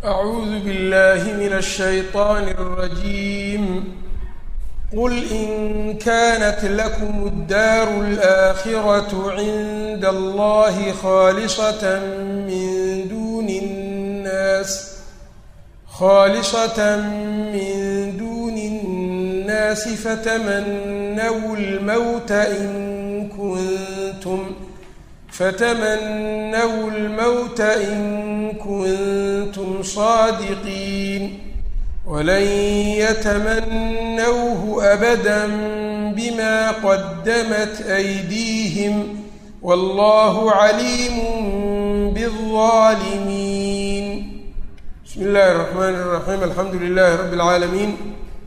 أعوذ بالله من الشيطان الرجيم قل إن كانت لكم الدار الآخرة عند الله خالصة من دون الناس خالصة من دون الناس فتمنوا الموت إن كنتم فتمنوا الموت إن كنتم صادقين ولن يتمنوه أبدا بما قدمت أيديهم والله عليم بالظالمين بسم الله الرحمن الرحيم الحمد لله رب العالمين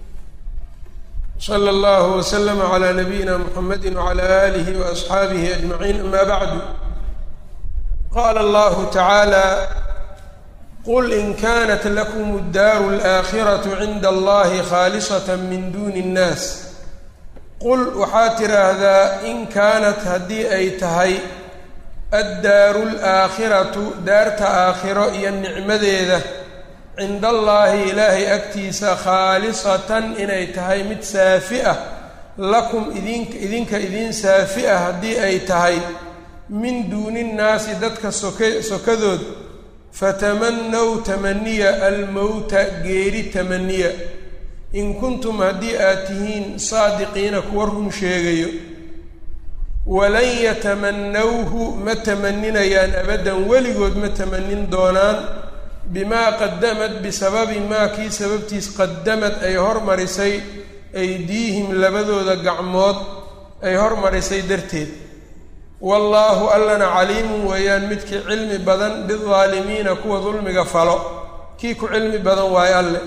slى اllه وsلم عlى نبيina mحamedi وعlى آlih وأصxaabihi أجمaعين ama bعdu qala اllahu taعaalى qul in kanat lakm الdar الآkhiraة cinda اllahi khاaliصaة min duni الnaas qul waxaad tiraahdaa in kaanat haddii ay tahay addaaru اlآakhiraةu daarta aakhiro iyo nicmadeeda cinda allaahi ilaahay agtiisa khaalisatan inay tahay mid saafi ah lakum idink idinka idiin saafi ah haddii ay tahay min duuni nnaasi dadka soke sokadood fatamanow tamaniya almowta geeri tamaniya in kuntum haddii aad tihiin saadiqiina kuwa run sheegayo walan yatamanawhu ma tamaninayaan abaddan weligood ma tamanin doonaan bimaa qadamad bisababi maa kii sababtiis qadamad ay hormarisay aydiihim labadooda gacmood ay hormarisay darteed wallaahu allana caliimun weeyaan midkii cilmi badan bidaalimiina kuwa dulmiga falo kii ku cilmi badan waayo alle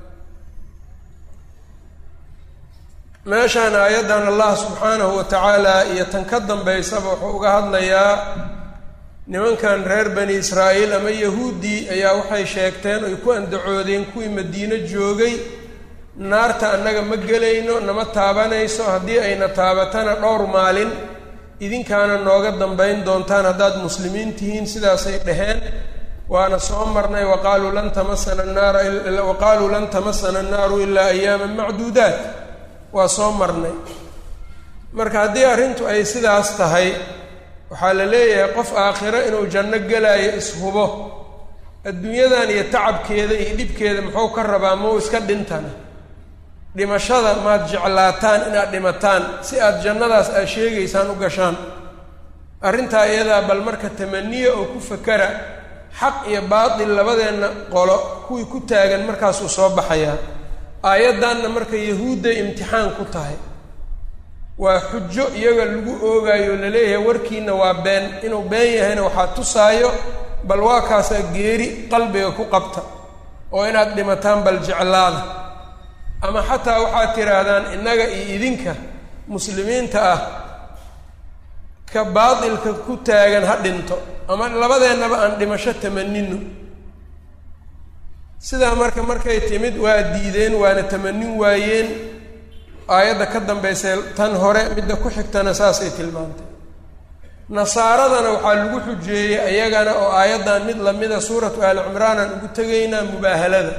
meeshaan aayaddan allah subxaanahu wa tacaala iyo tan ka dambaysaba wuxuu uga hadlayaa nimankan reer bani israa'iil ama yahuuddii ayaa waxay sheegteen oy ku andacoodeen kuwii madiino joogay naarta annaga ma gelayno nama taabanayso haddii ayna taabatana dhowr maalin idinkaana nooga dambayn doontaan haddaad muslimiin tihiin sidaasay dhaheen waana soo marnay waqaaluu lan tamasana naara waqaaluu lan tamasana annaaru ilaa ayaaman macduudaat waa soo marnay marka haddii arrintu ay sidaas tahay waxaa la leeyahay qof aakhiro inuu janno gelaayo ishubo adduunyadan iyo tacabkeeda iyo dhibkeeda muxuu ka rabaa mau iska dhintana dhimashada maad jeclaataan inaad dhimataan si aad jannadaas aad sheegaysaan u gashaan arrintaa iyadaa bal marka tamaniya oo ku fakara xaq iyo baatil labadeenna qolo kuwii ku taagan markaasuu soo baxayaa aayaddanna marka yahuudday imtixaan ku tahay waa xujo iyaga lagu oogaayo laleeyahay warkiina waa been inuu been yahayna waxaa tusaayo bal waa kaasaa geeri qalbiga ku qabta oo inaad dhimataan bal jeclaada ama xataa waxaad tidhaahdaan innaga iyo idinka muslimiinta ah ka baatilka ku taagan ha dhinto ama labadeennaba aan dhimasho tamanino sidaa marka markay timid waa diideen waana tamanin waayeen aayadda ka dambaysay tan hore midda ku xigtana saasay tilmaantay nasaaradana waxaa lagu xujeeyey ayagana oo aayaddan mid lamida suuratu aali cimraan aan ugu tegaynaa mubaahalada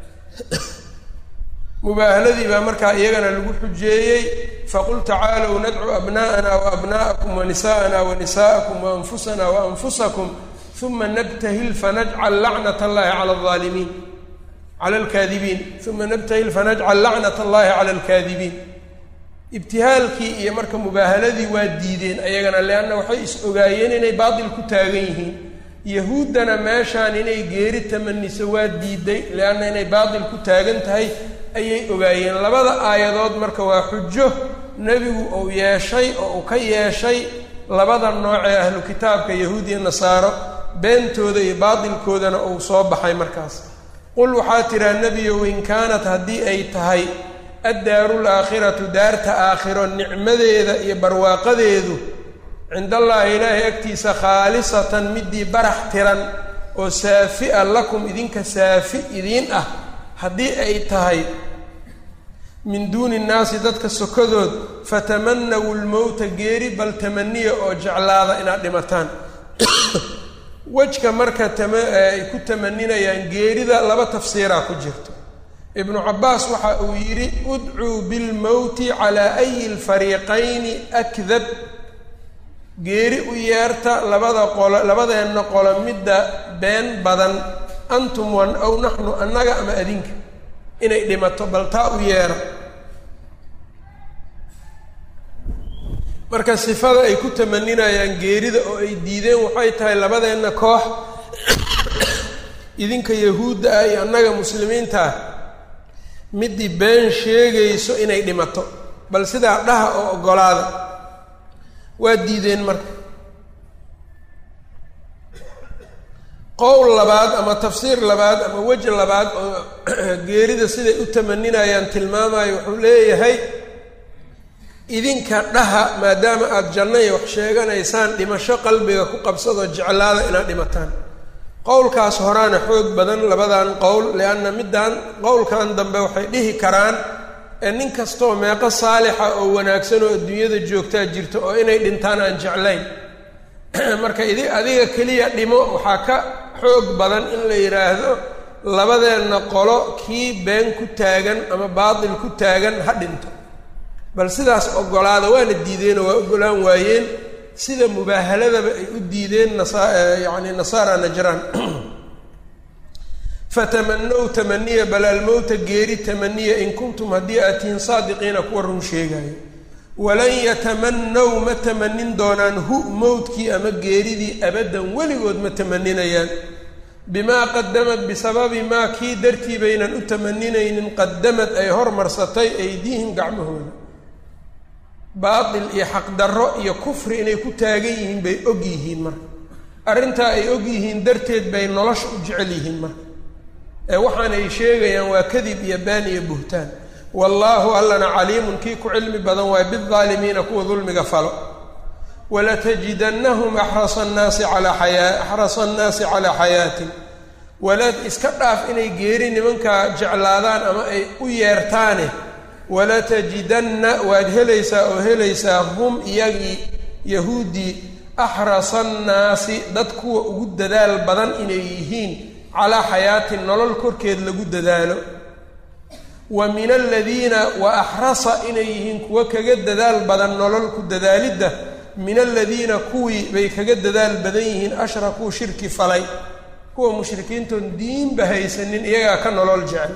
mubaahaladii baa markaa iyagana lagu xujeeyey faqul tacaalow nadcu abna'ana wa abna'akum wa nisa'ana wa nisa'akum wa anfusana wa anfusakum uma nabtahil fanajcal lacnat allahi cala alaalimiin cala alkaadibiin uma nabtahil fanajcal lacnat allahi cala alkaadibiin ibtihaalkii iyo marka mubaahaladii waa diideen ayagana leanna waxay is ogaayeen inay baatil ku taagan yihiin yahuuddana meeshaan inay geeri tamaniso waa diiday leanna inay baatil ku taagan tahay ayay ogaayeen labada aayadood marka waa xujo nebigu uu yeeshay oo uu ka yeeshay labada nooc ee ahlu kitaabka yahuud iyo nasaaro beentooda iyo baatilkoodana uu soo baxay markaas qul waxaa tiraa nebiyow in kaanat haddii ay tahay addaaru laakhiratu daarta aakhiro nicmadeeda iyo barwaaqadeedu cindallaahi ilaahay agtiisa khaalisatan midii barax tiran oo saafi a lakum idinka saafi idiin ah haddii ay tahay min duuni nnaasi dadka sokadood fatamanawu lmowta geeri bal tamaniya oo jeclaada inaad dhimataan wejka marka tama ay ku tamaninayaan geerida laba tafsiiraa ku jirto ibnu cabaas waxa uu yidhi udcuu bilmowti calaa ayi lfariiqayni akdab geeri u yeerta labada qolo labadeenna qolo midda been badan antum wan aw naxnu annaga ama adinka inay dhimato bal taa u yeera marka sifada ay ku tamaninayaan geerida oo ay diideen waxay tahay labadeenna koox idinka yahuudda ah iyo annaga muslimiinta ah middii been sheegayso inay dhimato bal sidaa dhaha oo oggolaada waa diideen marka qowl labaad ama tafsiir labaad ama weji labaad oo geerida siday u tamaninayaan tilmaamayo wuxuu leeyahay idinka dhaha maadaama aada jannaya wax sheeganaysaan dhimasho qalbiga ku qabsadoo jeclaada inaad dhimataan qowlkaas horaana xoog badan labadan qowl lianna middan qowlkan dambe waxay dhihi karaan ee nin kastoo meeqo saalixa oo wanaagsan oo adduunyada joogtaa jirto oo inay dhintaan aan jeclayn marka idi adiga keliya dhimo waxaa ka xoog badan in la yidhaahdo labadeenna qolo kii been ku taagan ama baatil ku taagan ha dhinto bal sidaas oggolaada waana diideenoo waa oggolaan waayeen sida mubaahaladaba ay u diideen nasa yacni nasaara najraan fatamanow tamaniya bal almowta geeri tamaniya in kuntum haddii aad tihiin saadiqiina kuwa run sheegaayo walan yatamanaw ma tamanin doonaan hu mowdkii ama geeridii abaddan weligood ma tamaninayaan bimaa qadamad bisababi maa kii dartii baynan u tamaninaynin qadamad ay hormarsatay aydiihim gacmahooda baatil iyo xaqdarro iyo kufri inay ku taagan yihiin bay og yihiin marka arrintaa ay og yihiin darteed bay nolosha u jecel yihiin marka ee waxaanay sheegayaan waa kadib iyo baan iyo buhtaan wallaahu allana caliimun kii ku cilmi badan waay bidaalimiina kuwa dulmiga falo walatajidannahum axrasa annaasi calaa xayaa axrasa annaasi calaa xayaatin walaad iska dhaaf inay geeri nimankaa jeclaadaan ama ay u yeertaane walatajidanna waad helaysaa oo helaysaa hum iyagii yahuuddii axrasa annaasi dad kuwa ugu dadaal badan inay yihiin calaa xayaatin nolol korkeed lagu dadaalo wa min aladiina wa axrasa inay yihiin kuwa kaga dadaal badan nolol ku dadaalidda min aladiina kuwii bay kaga dadaal badan yihiin ashrakuu shirki falay kuwa mushrikiintoon diinba haysanin iyagaa ka nolol jecel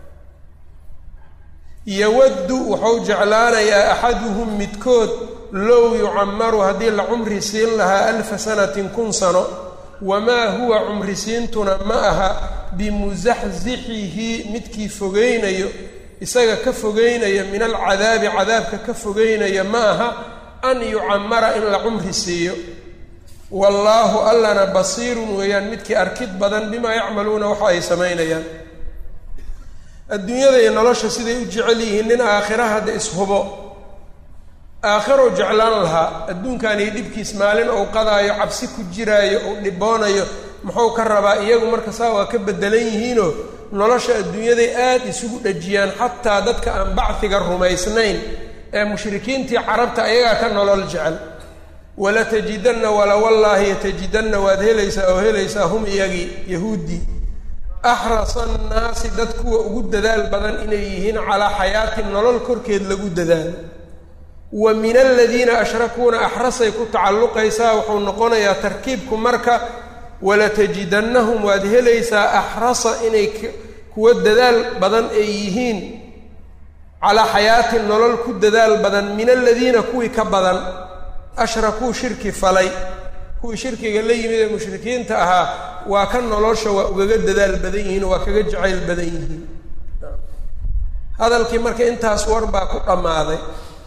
yawaddu wuxuu jeclaanayaa axaduhum midkood low yucamaru haddii la cumri siin lahaa alfa sanatin kun sano wamaa huwa cumrisiintuna ma aha bimusaxsixihi midkii fogeynayo isaga ka fogeynaya min alcadaabi cadaabka ka fogeynaya ma aha an yucamara in la cumri siiyo wallaahu allana basiirun weeyaan midkii arkid badan bimaa yacmaluuna waxa ay samaynayaan adduunyada iyo nolosha siday u jecel yihiin nin aakhira hadda ishubo aakhirou jeclaan lahaa adduunkan iyo dhibkiis maalin ou qadaayo cabsi ku jiraayo ou dhiboonayo muxuu ka rabaa iyagu marka saa waa ka bedelan yihiinoo nolosha adduunyaday aad isugu dhajiyaan xataa dadka aan bacdiga rumaysnayn ee mushrikiintii carabta ayagaa ka nolol jecel walatajidanna walawallaahi yatajidanna waad helaysaa oo helaysaa hum iyagii yahuuddii axrasa annaasi dad kuwa ugu dadaal badan inay yihiin calaa xayaatin nolol korkeed lagu dadaalo wa min aladiina ashrakuuna axrasay ku tacalluqaysaa wuxuu noqonayaa tarkiibku marka walatajidannahum waad helaysaa axrasa inay kuwa dadaal badan ay yihiin calaa xayaatin nolol ku dadaal badan min aladiina kuwii ka badan ashrakuu shirki falay kuwii shirkiga la yimid ee mushrikiinta ahaa waa ka nolosha waa ugaga dadaal badan yihiin oo waa kaga jacayl badan yihiin hadalkii marka intaas war baa ku dhammaaday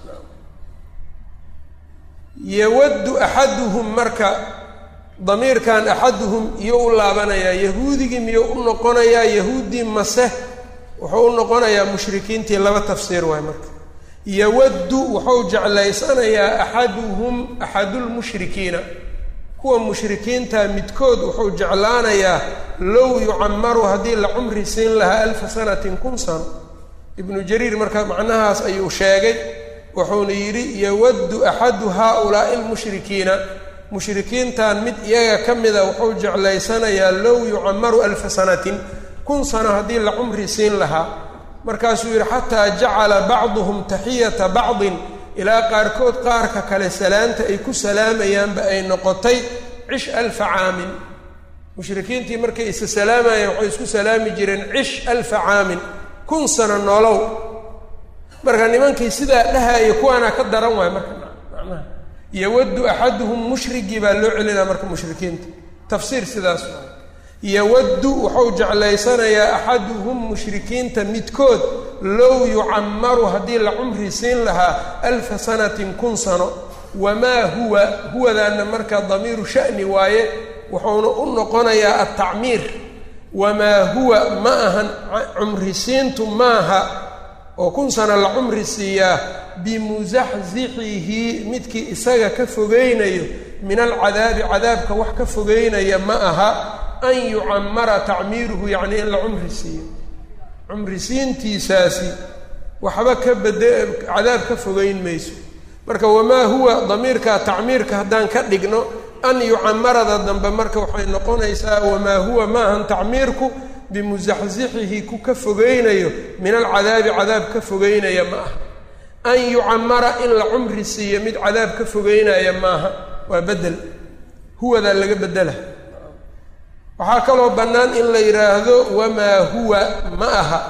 yawaddu axaduhum marka damiirkan axaduhum iyou u laabanayaa yahuudigii miyuu u noqonayaa yahuuddii mase wuxuu u noqonayaa mushrikiintii laba tafsiir waay marka yawaddu wuxuu jeclaysanayaa axaduhum axadulmushrikiina kuwa mushrikiinta midkood wuxuu jeclaanayaa low yucamaru haddii la cumri siin lahaa alfa sanatin kun sano ibnu jariir marka macnahaas ayuu sheegay wuxuuna yidhi yawaddu axadu haaulaa'i almushrikiina mushrikiintan mid iyaga ka mida wuxuu jeclaysanayaa low yucamaru alfa sanatin kun sano haddii la cumri siin lahaa markaasuu yidhi xataa jacala bacduhum taxiyata bacdin ilaa qaarkood qaarka kale salaanta ay ku salaamayaanba ay noqotay cish alfa caamin mushrikiintii markay isa salaamayeen waxay isku salaami jireen cish alfa caamin kun sano nolow marka nimankii sidaa dhahaya kuwaanaa ka daran waay marka macnaha yawaddu axaduhum mushrigii baa loo celinaa marka mushrikiinta tafsiir sidaas waay yawaddu wuxuu jeclaysanayaa axaduhum mushrikiinta midkood low yucamaru haddii la cumri siin lahaa alfa sanatin kun sano wamaa huwa huwadaana marka damiiru sha'ni waaye wuxuuna u noqonayaa altacmiir wamaa huwa ma ahan cumrisiintu maaha oo kun sano la cumri siiyaa bimusaxsixihi midkii isaga ka fogeynayo min alcadaabi cadaabka wax ka fogeynaya ma aha an yucamara tacmiiruhu yacni in la cumri siiyo cumrisiintiisaasi waxba ka bade cadaab ka fogeyn mayso marka wamaa huwa damiirka tacmiirka haddaan ka dhigno an yucamarada dambe marka waxay noqonaysaa wamaa huwa maahan tacmiirku bimusaxsixihi ku ka fogeynayo min alcadaabi cadaab ka fogeynaya ma aha an yucamara in la cumri siiyo mid cadaab ka fogeynaya maaha waa bedel huwadaa laga bedela waxaa kaloo bannaan in la yidhaahdo wamaa huwa ma aha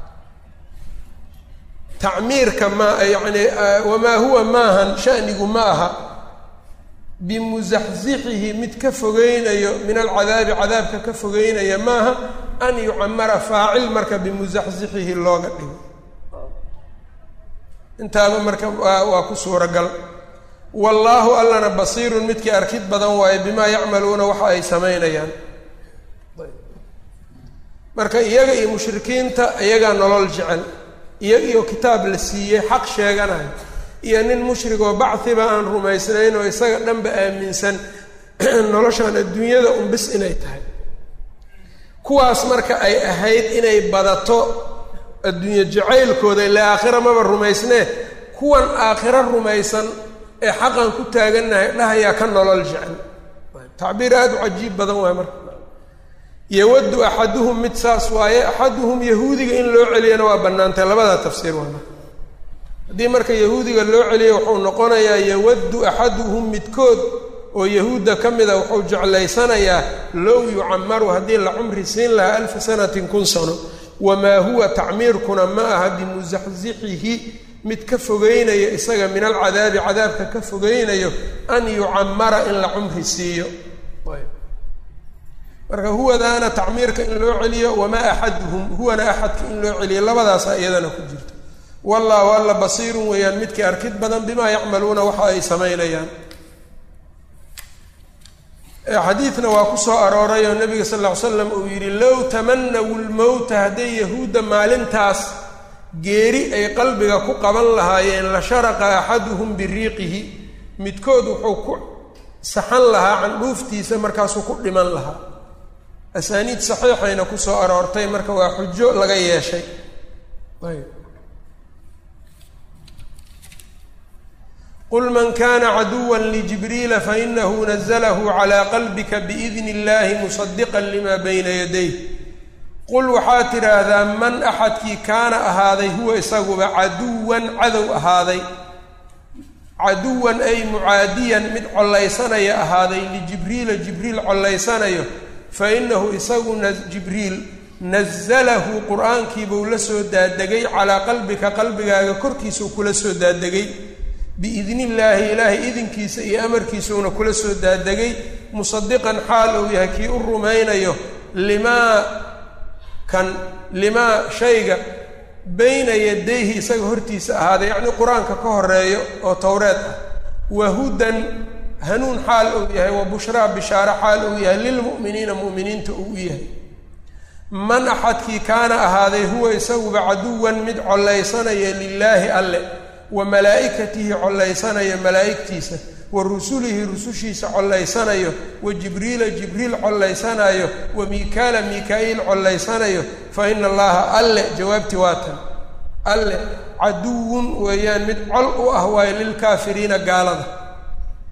tacmiirka ma yacni wamaa huwa maahan shanigu ma aha bimusaxsixihi mid ka fogeynayo min alcadaabi cadaabka ka fogeynaya maaha an yucamara faacil marka bimusaxsixihi looga dhigo intaaba marka waa ku suuragal wallaahu allana basiirun midkii arkid badan waaye bimaa yacmaluuna waxa ay samaynayaan marka iyaga iyo mushrikiinta iyagaa nolol jecel iyaga iyo kitaab la siiyey xaq sheeganayo iyo nin mushrigoo bachiba aan rumaysnayn oo isaga dhanba aaminsan noloshan adduunyada unbis inay tahay kuwaas marka ay ahayd inay badato adduunye jacaylkooda ilaa aakhira maba rumaysnee kuwan aakhiro rumaysan ee xaqan ku taagannahay dhahayaa ka nolol jecel tacbiir aada u cajiib badan waay marka yawaddu axaduhum mid saas waaye axaduhum yahuudiga in loo celiyana waa bannaantay labadaa tafsiir waa marka haddii marka yahuudiga loo celiyo wuxuu noqonayaa yawaddu axaduhum midkood oo yahuudda ka mida wuxuu jeclaysanayaa low yucamaru haddii la cumri siin lahaa alfa sanatin kun sano wamaa huwa tacmiirkuna ma aha bimusaxsixihi mid ka fogeynayo isaga min alcadaabi cadaabka ka fogeynayo an yucamara in la cumri siiyo marka huwadaana tacmiirka in loo celiyo wamaa axaduhum huwana axadka in loo celiyo labadaasa iyadana ku jirta wallahu alla basiirun weeyaan midkii arkid badan bimaa yacmaluuna waxa ay samaynayaan xadiidna waa ku soo arooray oo nabiga sal ll ly slam uu yidhi low tamanawu lmowta hadday yahuudda maalintaas geeri ay qalbiga ku qaban lahaayeen la sharaqa axaduhum biriiqihi midkood wuxuu ku saxan lahaa candhuuftiisa markaasuu ku dhiman lahaa asaaniid saxiixayna ku soo aroortay marka waa xujo laga yeeshay ayb qul man kana caduwa ljibriila fainahu naزlahu calى qalbika biidn اllahi musadiqa lima bayna yadayh qul waxaad tidhaahdaa man axadkii kaana ahaaday huwa isaguba caduwan cadow ahaaday caduwan ay mucaadiyan mid collaysanaya ahaaday lijibriila jibriil collaysanayo fainahu isagu jibriil nazalahu qur-aankiibuu la soo daadegay calaa qalbika qalbigaaga korkiisuu kula soo daadegay biidni illaahi ilaahay idinkiisa iyo amarkiisuuna kula soo daadegay musadiqan xaal uu yahay kii u rumaynayo limaa kan limaa shayga bayna yadayhi isaga hortiisa ahaaday yacnii qur-aanka ka horeeyo oo towreed ah wa hudan hanuun xaal uu yahay wa bushraa bishaare xaal uu yahay lilmu'miniina mu'miniinta uu u yahay man axadkii kaana ahaaday huwa isaguba caduwan mid collaysanaya lilaahi alle wa malaa'ikatihi collaysanaya malaa'igtiisa wa rusulihi rusushiisa collaysanayo wa jibriila jibriil collaysanayo wa miikaala miika-iil collaysanayo fa ina allaha alle jawaabtii waa tan alle caduwun weeyaan mid col u ah waayo lilkaafiriina gaalada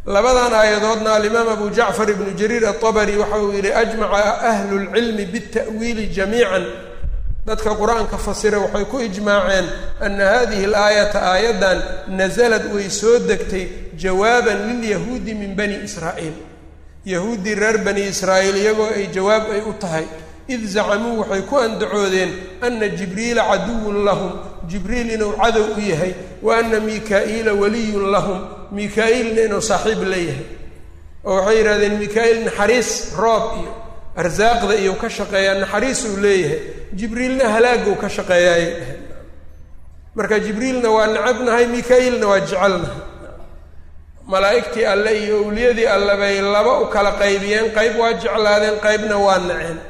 labadan aayadoodna alimaam abu jacfar ibnu jariir aلطabri waxa uu yihi ajmaca ahlu اlcilmi bالta'wiili jamiica dadka qur-aanka fasira waxay ku ijmaaceen ana hadihi اlaayata aayaddan nasalad way soo degtay jawaaban lilyahuudi min bani israa'iil yahuuddii reer bani israa'iil iyagoo ay jawaab ay u tahay id zacamuu waxay ku andacoodeen ana jibriila caduwun lahum jibriil inuu cadow u yahay wa ana mikaa'iila waliyun lahum mika-iilna inuu saaxiib la yahay oo waxay yidhahdeen mika-iil naxariis roob iyo arsaaqda iyo ka shaqeeyaa naxariisuu leeyahay jibriilna halaaguu ka shaqeeyaayay dheheen marka jibriilna waa necabnahay mika-iilna waa jecelnahay malaa'igtii alle iyo owliyadii alle bay laba u kala qaybiyeen qayb waa jeclaadeen qaybna waa naceen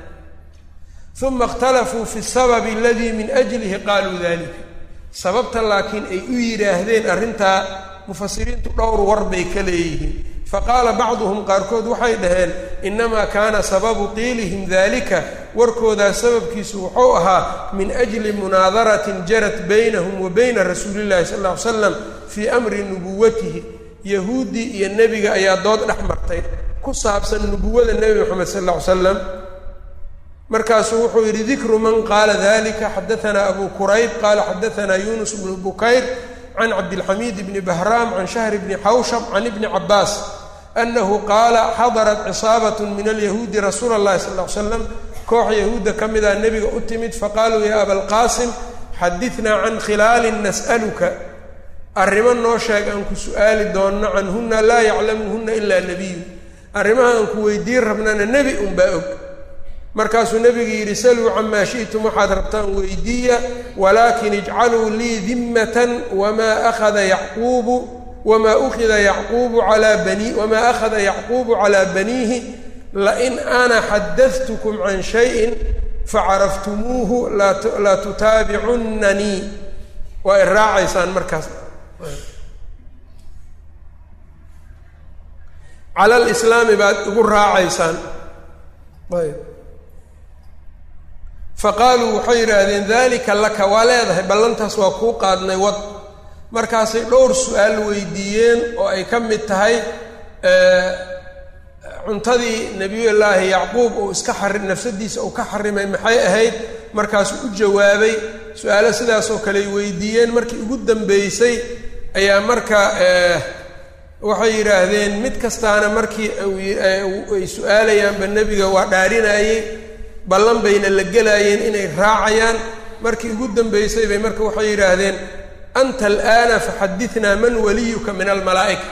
uma اkhtalafuu fi sababi aladii min ajlihi qaaluu dalika sababta laakiin ay u yidhaahdeen arrintaa mufasiriintu dhowr war bay ka leeyihiin faqaala bacduhum qaarkood waxay dhaheen inamaa kaana sababu qiilihim dalika warkoodaa sababkiisu wuxuu ahaa min ajli munaadaratin jarat baynahum wa bayna rasuuli llahi sal ll ly slam fii amri nubuwatihi yahuuddii iyo nebiga ayaa dood dhex martay ku saabsan nubuwada nebi moxamed sal lla ly slam markaasuu wuxuu yidhi dikru man qaala dalika xadaanaa abu kurayb qaala xadaanaa yunus bnu bukayr can cabdilxamiid bni bahraam can shahr bni xawshab can ibni cabaas anahu qaala xadarat cisaabat min alyahuudi rasuula اllahi sal l slam koox yahuudda ka mida nebiga u timid faqaaluu ya abalqaasim xadinaa can khilaalin nas'aluka arrimo noo sheeg aan ku su'aali doonno canhuna laa yaclamuhuna ilaa nebiyu arrimaha aan ku weydiin rabnana nebi unbaa og markaasuu nebigu yidhi saluu camaa shi'tum waxaad rabtaan weydiiya walaakin ijcaluu lii dimmatan wamaa akhada yacquubu wamaa ukhida yacquubu calaa bani wamaa akhada yacquubu calaa baniihi lain ana xadadtukum can shayin facaraftumuuhu laa tutaabicunnanii waa i raacaysaan markaas cala lislaami baad igu raacaysaan ayb faqaaluu waxay yidhaahdeen dalika laka waa leedahay ballantaas waa kuu qaadnay wad markaasay dhowr su-aal weydiiyeen oo ay ka mid tahay cuntadii nebiyullaahi yacquub uu iska xari nafsadiisa uu ka xarimay maxay ahayd markaasuu u jawaabay su-aalo sidaasoo kale ay weydiiyeen markii ugu dambeysay ayaa marka waxay yidhaahdeen mid kastaana markii ay su-aalayaanba nebiga waa dhaarinayey ballan bayna la gelaayeen inay raacayaan markii ugu dambeysay bay marka waxay yidhaahdeen anta al'aana faxadithnaa man waliyuka min almalaa'ika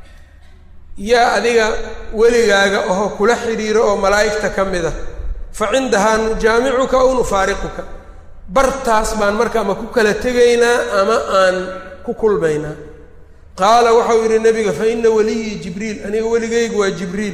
yaa adiga weligaaga oho kula xidhiiro oo malaa'igta ka mid a fa cindahaa nujaamicuka aw nufaariquka bartaas baan marka ama ku kala tegaynaa ama aan ku kulmaynaa qaala waxau yidhi nebiga fa ina waliyii jibriil aniga weligaygu waa jibriil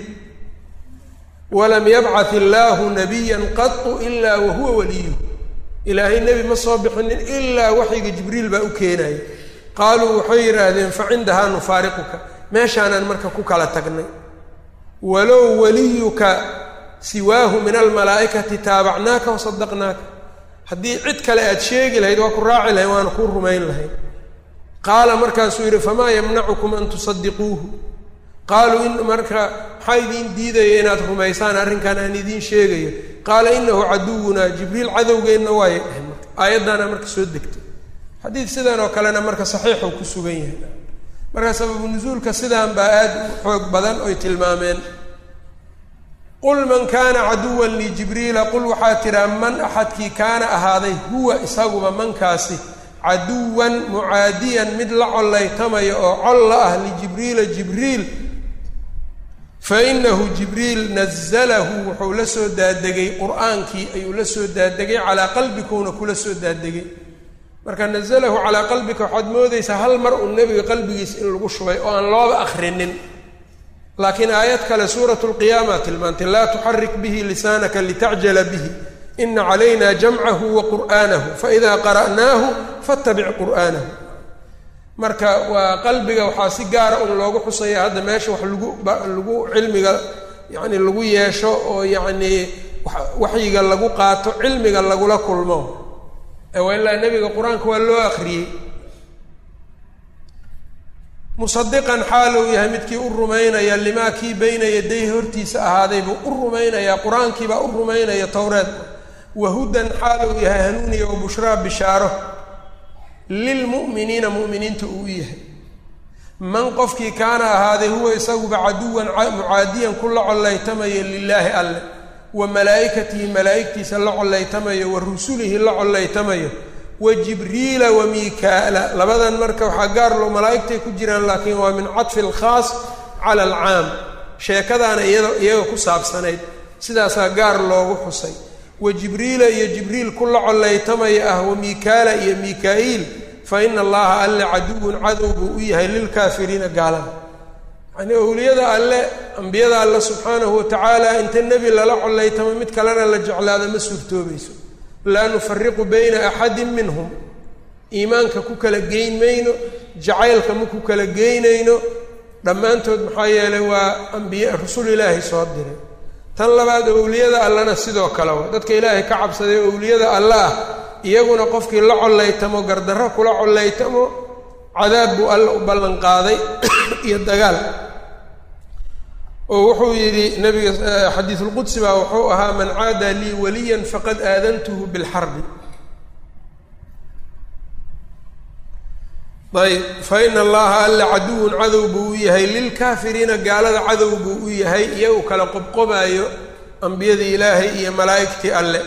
walam yabcad illaahu nabiyan qatu ilaa wa huwa waliyuh ilaahay nebi ma soo bixinin ilaa waxyiga jibriil baa u keenaya qaaluu waxay yidhaahdeen fa cindahaa nufaariquka meeshaanaan marka ku kala tagnay walow waliyuka siwaahu min almalaa'ikati taabacnaaka wa sadaqnaaka haddii cid kale aad sheegi lahayd waa ku raaci lahayn waana kuu rumayn lahayn qaala markaasuu yidhi famaa yamnacukum an tusadiquuhu qaaluu in marka maxaa idiin diidaya inaad rumaysaan arrinkan aan idiin sheegayo qaala inahu caduwunaa jibriil cadowgeenna waayay dhehen marka aayaddaana marka soo degtay xadiid sidan oo kalena marka saxiixuu ku sugan yahay marka sababu nusuulka sidaan baa aad u xoog badan oy tilmaameen qul man kaana caduwan lijibriila qul waxaa tiraa man axadkii kaana ahaaday huwa isaguba mankaasi caduwan mucaadiyan mid la collaytamaya oo col la ah lijibriila jibriil fa inahu jibriil nazalahu wuxuu la soo daadegay qur-aankii ayuu la soo daadegay calaa qalbikuuna kula soo daadegay marka nazalahu calaa qalbika waxaad moodaysaa hal mar uu nebiga qalbigiisa in lagu shubay oo aan looba akrinin laakiin aayad kale suuratu lqiyaama tilmaantay laa tuxarik bihi lisaanaka litacjala bihi ina calayna jamcahu wa qur'aanahu faida qara'naahu fattabic qur'aanahu marka waa qalbiga waxaa si gaara un loogu xusaya hadda meesha wax lagu lagu cilmiga yacni lagu yeesho oo yacnii waxyiga lagu qaato cilmiga lagula kulmo waa ilaa nebiga qur-aanka waa loo akriyey musadiqan xaal uu yahay midkii u rumaynaya limaa kii bayna yadayhi hortiisa ahaaday buu u rumaynayaa qur-aankiibaa u rumaynaya towreed wahudan xaal uu yahay hanuuniya wa bushraa bishaaro lilmu'miniina mu'miniinta uu u yahay man qofkii kaana ahaaday huwa isaguba caduwan mucaadiyan ku la collaytamayo lilaahi alle wa malaa'ikatihi malaa'igtiisa la collaytamayo wa rusulihi la collaytamayo wa jibriila wa miikaala labadan marka waxaa gaar loo malaa'igtay ku jiraan laakiin waa min cadfi alkhaas cala alcaam sheekadaana iyado iyaga ku saabsanayd sidaasaa gaar loogu xusay wa jibriila iyo jibriil ku la collaytamaya ah wa miikaala iyo mikaa-iil fa ina allaha alle caduwun cadow buu u yahay lilkaafiriina gaalada yacnii owliyada alle ambiyada alle subxaanahu watacaala inta nebi lala collaytamo mid kalena la jeclaado ma suurtoobayso laa nufariqu bayna axadin minhum iimaanka ku kala geyn mayno jacaylka ma ku kala geynayno dhammaantood maxaa yeelay waa ambiye rasul ilaahay soo diray tan labaad owliyada allena sidoo kale wa dadka ilaahay ka cabsaday owliyada alle ah iyaguna qofkii la collaytamo gardarro kula collaytamo cadaab buu alle u ballanqaaday iyo dagaal oo wuxuu yidhi nabiga xadiisulqudsi baa wuxuu ahaa man caada lii waliyan faqad aadantuhu bilxarbi ayb fa ina allaha alle caduwun cadow buu u yahay lilkaafiriina gaalada cadow buu u yahay iyagu kala qobqobaayo ambiyadii ilaahay iyo malaa'igtii alle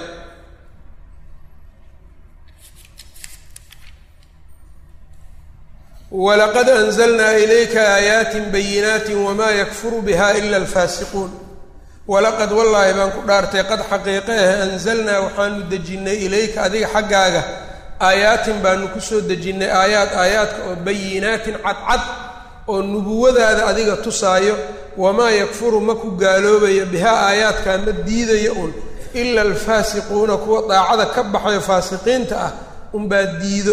walaqad anzalnaa ilayka aayaatin bayinaatin wamaa yakfuru biha ila alfaasiquun walaqad wallaahi baan ku dhaartay qad xaqiiqe ah anzalnaa waxaanu dejinnay ilayka adiga xaggaaga aayaatin baanu kusoo dejinnay aayaad aayaadka oo bayinaatin cadcad oo nubuwadaada adiga tusaayo wamaa yakfuru ma ku gaaloobayo bihaa aayaadkaa ma diidayo un ila alfaasiquuna kuwa daacada ka baxayo faasiqiinta ah unbaa diido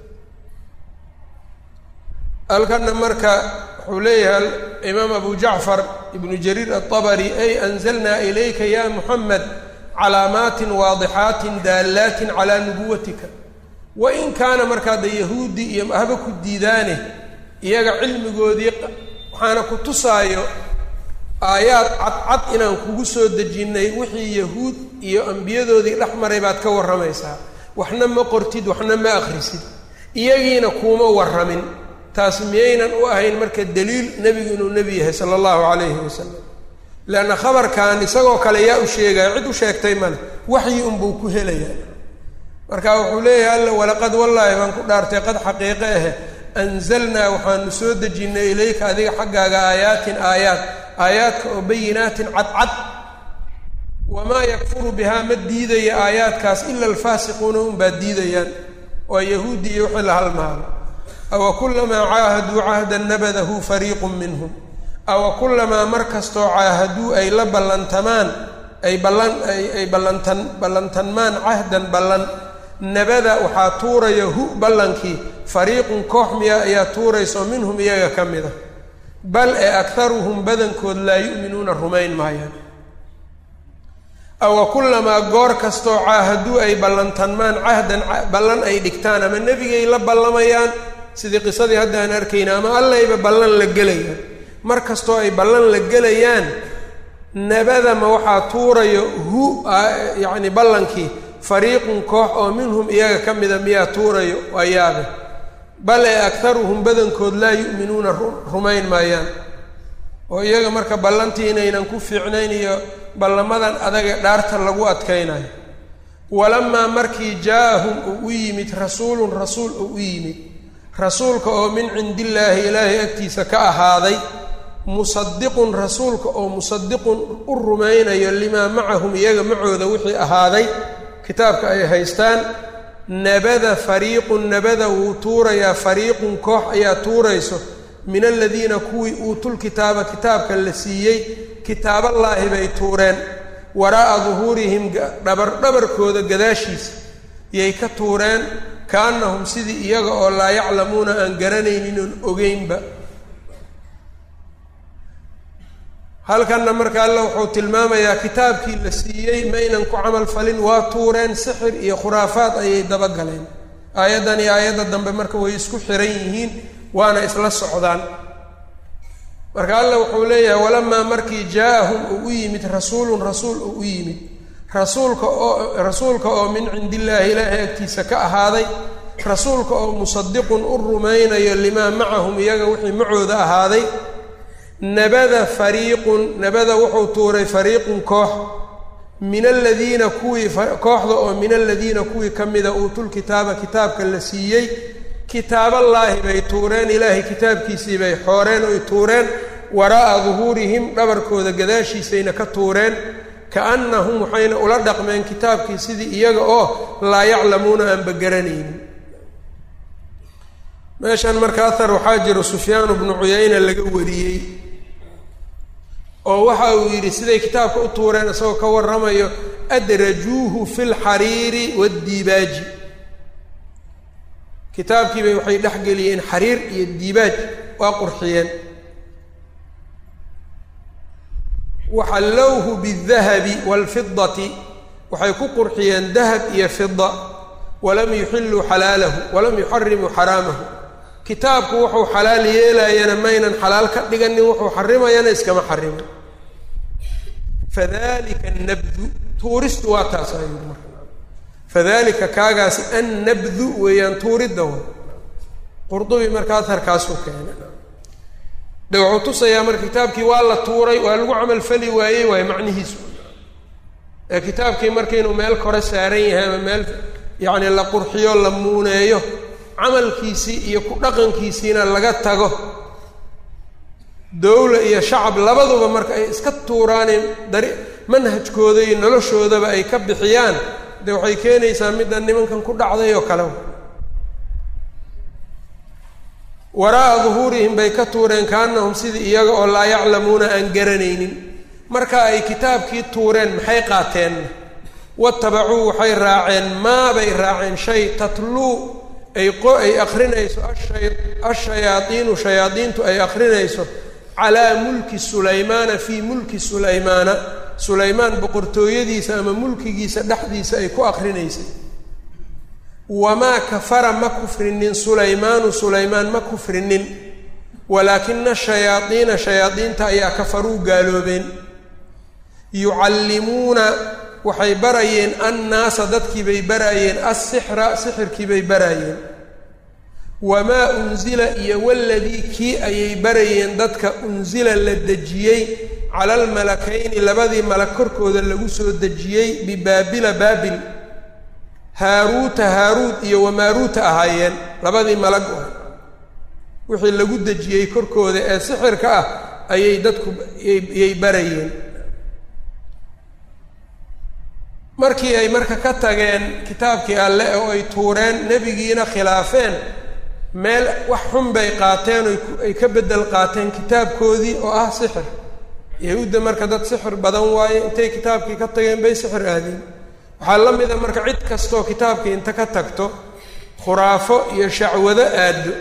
halkana marka wuxuu leeyahay imaam abu jacfar ibnu jariir aلطabri ay anzalnaa ilayka ya muxamed calaamaatin waadixaatin daallaatin calaa nubuwatika wain kaana markaa de yahuudi iyo haba ku diidaane iyaga cilmigoodii waxaana ku tusaayo aayaad cadcad inaan kugu soo dejinnay wixii yahuud iyo ambiyadoodii dhex maray baad ka warramaysaa waxna ma qortid waxna ma akhrisid iyagiina kuuma warramin taas miyaynan u ahayn marka daliil nebigu inuu nebi yahay sala allahu calayhi wasalam leanna khabarkan isagoo kale yaa u sheegaya cid u sheegtay male waxyi unbuu ku helayaa marka wuxuu leeyahay alla walaqad wallaahi baan ku dhaartay qad xaqiiqe ahe anzalnaa waxaanu soo dejinnay ilayka adiga xaggaaga aayaatin aayaad aayaadka oo bayinaatin cadcad wamaa yakfuru bihaa ma diidaya aayaadkaas ila alfaasiquuna unbaa diidayaan waa yahuudi iyo wixii la halmaalo awa kulamaa caahaduu cahdan nabadahu fariiqun minhum awa kulamaa mar kastoo caahaduu ay la ballantamaan ay ballan ay ballantan ballantanmaan cahdan ballan nabada waxaa tuuraya hu ballankii fariiqun koox miya ayaa tuurayso minhum iyaga ka mid a bal ee akharuhum badankood laa yu'minuuna rumayn maayaan awa kulamaa goor kastoo caahaduu ay ballantanmaan cahdan ballan ay dhigtaan ama nebigay la ballamayaan sidii qisadii hadda aan arkayna ama allayba ballan la gelayaan mar kastoo ay ballan la gelayaan nabadama waxaa tuurayo hu yacni ballankii fariiqun koox oo minhum iyaga ka mida miyaa tuurayo waa yaabe bal ee akharuhum badankood laa yu'minuuna rumayn maayaan oo iyaga marka ballantii inaynan ku fiicnayn iyo ballamadan adage dhaarta lagu adkaynayo walamaa markii jaa-ahum uu u yimid rasuulun rasuul uu u yimid rasuulka oo min cindillaahi ilaahay agtiisa ka ahaaday musadiqun rasuulka oo musadiqun u rumaynayo limaa macahum iyaga macooda wixii ahaaday kitaabka ay haystaan nabada fariiqun nabada wuu tuurayaa fariiqun koox ayaa tuurayso min aladiina kuwii uutul kitaaba kitaabka la siiyey kitaaballaahi bay tuureen waraa'a duhuurihim dhabar dhabarkooda gadaashiisa yay ka tuureen kaannahum sidii iyaga oo laa yaclamuuna aan garanaynin oon ogeynba halkanna marka alle wuxuu tilmaamayaa kitaabkii la siiyey maynan ku camal falin waa tuureen sixir iyo khuraafaad ayay dabagaleen aayaddan iyo aayadda dambe marka way isku xiran yihiin waana isla socdaan marka alla wuxuu leeyahay walamaa markii jaa-ahum uu u yimid rasuulun rasuul uu u yimid rasuulka oo rasuulka oo min cindi illaahi ilaahay agtiisa ka ahaaday rasuulka oo musadiqun u rumaynayo limaa macahum iyaga wixii macooda ahaaday nabada fariiqun nabada wuxuu tuuray fariiqun koox min aladiina kuwii kooxda oo min aladiina kuwii ka mida uutul kitaaba kitaabka la siiyey kitaaballaahi bay tuureen ilaahay kitaabkiisii bay xooreen oy tuureen waraa'a duhuurihim dhabarkooda gadaashiisayna ka tuureen kaannahum waxayna ula dhaqmeen kitaabkii sidii iyaga oo laa yaclamuuna aanba garanaynin meeshan marka ahar waxaa jiro sufyaanu bnu cuyayna laga wariyey oo waxa uu yidhi siday kitaabka u tuureen isagoo ka warramayo adrajuuhu fi lxariiri waaddiibaaji kitaabkiibay waxay dhexgeliyeen xariir iyo diibaaj waa qurxiyeen waxallowhu bidahabi waalfidati waxay ku qurxiyeen dahab iyo fida walam yuxilluu xalaalahu walam yuxarimuu xaraamahu kitaabku wuxuu xalaal yeelayana maynan xalaal ka dhiganin wuxuu xarimayana iskama xarimin fadalika annabdu tuuristu waa taas ayuu marka fadalika kaagaasi annabdu weeyaan tuuridda wa qurdubi marka aharkaasuu keenay de wuxuu tusayaa marka kitaabkii waa la tuuray waa lagu camal fali waayey waayo macnihiisu ee kitaabkii marka inuu meel kore saaran yahay ama meel yacni la qurxiyo la muuneeyo camalkiisii iyo ku dhaqankiisiina laga tago dowla iyo shacab labaduba marka ay iska tuuraanee dari manhajkooda iyo noloshoodaba ay ka bixiyaan de waxay keenaysaa midda nimankan ku dhacday oo kale waraa'a duhuurihim bay ka tuureen kaanahum sidii iyaga oo laa yaclamuuna aan garanaynin marka ay kitaabkii tuureen maxay qaateen watabacuu waxay raaceen maabay raaceen shay tatluu ay qo ay akrinayso ashay ashayaadiinu shayaadiintu ay akrinayso calaa mulki sulaymaana fii mulki sulaymaana sulaymaan boqortooyadiisa ama mulkigiisa dhexdiisa ay ku akrinaysay wamaa kafara ma kufrinin sulaymaanu sulaymaan ma kufrinin walaakina shayaadiina shayaadiinta ayaa kafaruu gaaloobeen yucallimuuna waxay barayeen annaasa dadkiibay barayeen assixra sixirkiibay barayeen wamaa unsila iyo waladii kii ayay barayeen dadka unsila la dejiyey cala almalakayni labadii malag korkooda lagu soo dejiyey bibaabila baabil haaruuta haaruut iyo wamaaruuta ahaayeen labadii malag oo wixii lagu dejiyey korkooda ee sixirka ah ayay dadku yay barayeen markii ay marka ka tageen kitaabkii alle oo ay tuureen nebigiina khilaafeen meel wax xun bay qaateen oay ka beddel qaateen kitaabkoodii oo ah sixir yahuudda marka dad sixir badan waaye intay kitaabkii ka tageen bay sixir aadeen waxaa la mida marka cid kastoo kitaabkii inta ka tagto khuraafo iyo shacwado aado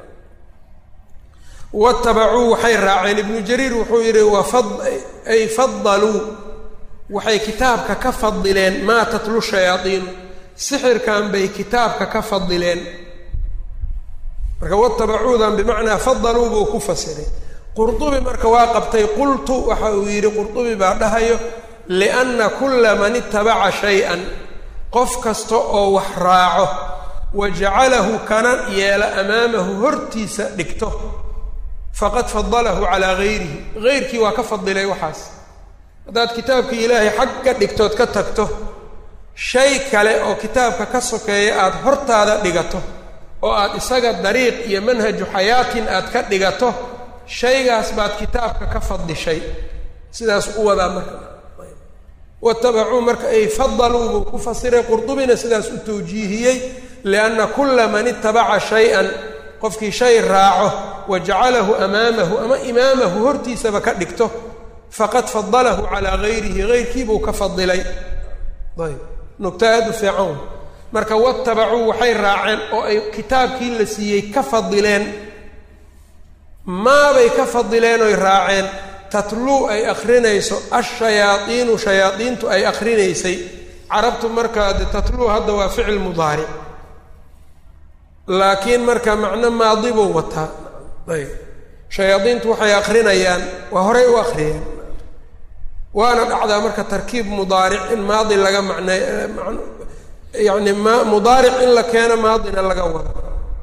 watabacuu waxay raaceen ibnu jariir wuxuu yidhi wafad ay fadaluu waxay kitaabka ka fadileen maa tatlu shayaadiinu sixirkan bay kitaabka ka fadileen marka watabacuudan bimacnaa fadaluu buu ku fasiray qurdubi marka waa qabtay qultu waxa uu yidhi qurdubi baa dhahayo lianna kulla man itabaca shay-an qof kasta oo wax raaco wa jacalahu kana yeela amaamahu hortiisa dhigto faqad fadalahu calaa gayrihi gayrkii waa ka fadilay waxaas haddaad kitaabkii ilaahay xag ka dhigtood ka tagto shay kale oo kitaabka ka sokeeya aada hortaada dhigato oo aada isaga dariiq iyo manhaju xayaatin aad ka dhigato shaygaas baad kitaabka ka fadishay sidaas u wadaa marka watabacuu marka ay fadaluu buu ku fasiray qurdubina sidaas u tawjiihiyey lianna kulla man itabaca shay-an qofkii shay raaco wa jacalahu amaamahu ama imaamahu hortiisaba ka dhigto faqad fadalahu calaa gayrihi gayrkiibuu ka fadilay ayb nugta aada u fiican marka watabacuu waxay raaceen oo ay kitaabkii la siiyey ka fadileen maabay ka fadileen oy raaceen tatluu ay akrinayso ashayaaiinu shayaadiintu ay akrinaysay carabtu markaa de tatluu hadda waa ficil mudaaric laakiin marka macno maadi buu wataa ayb shayaadiintu waxay akrinayaan waa horay u akriyeen waana dhacdaa marka tarkiib mudaaric in maadi laga macnay yani ma mudaaric in la keeno maadina laga wado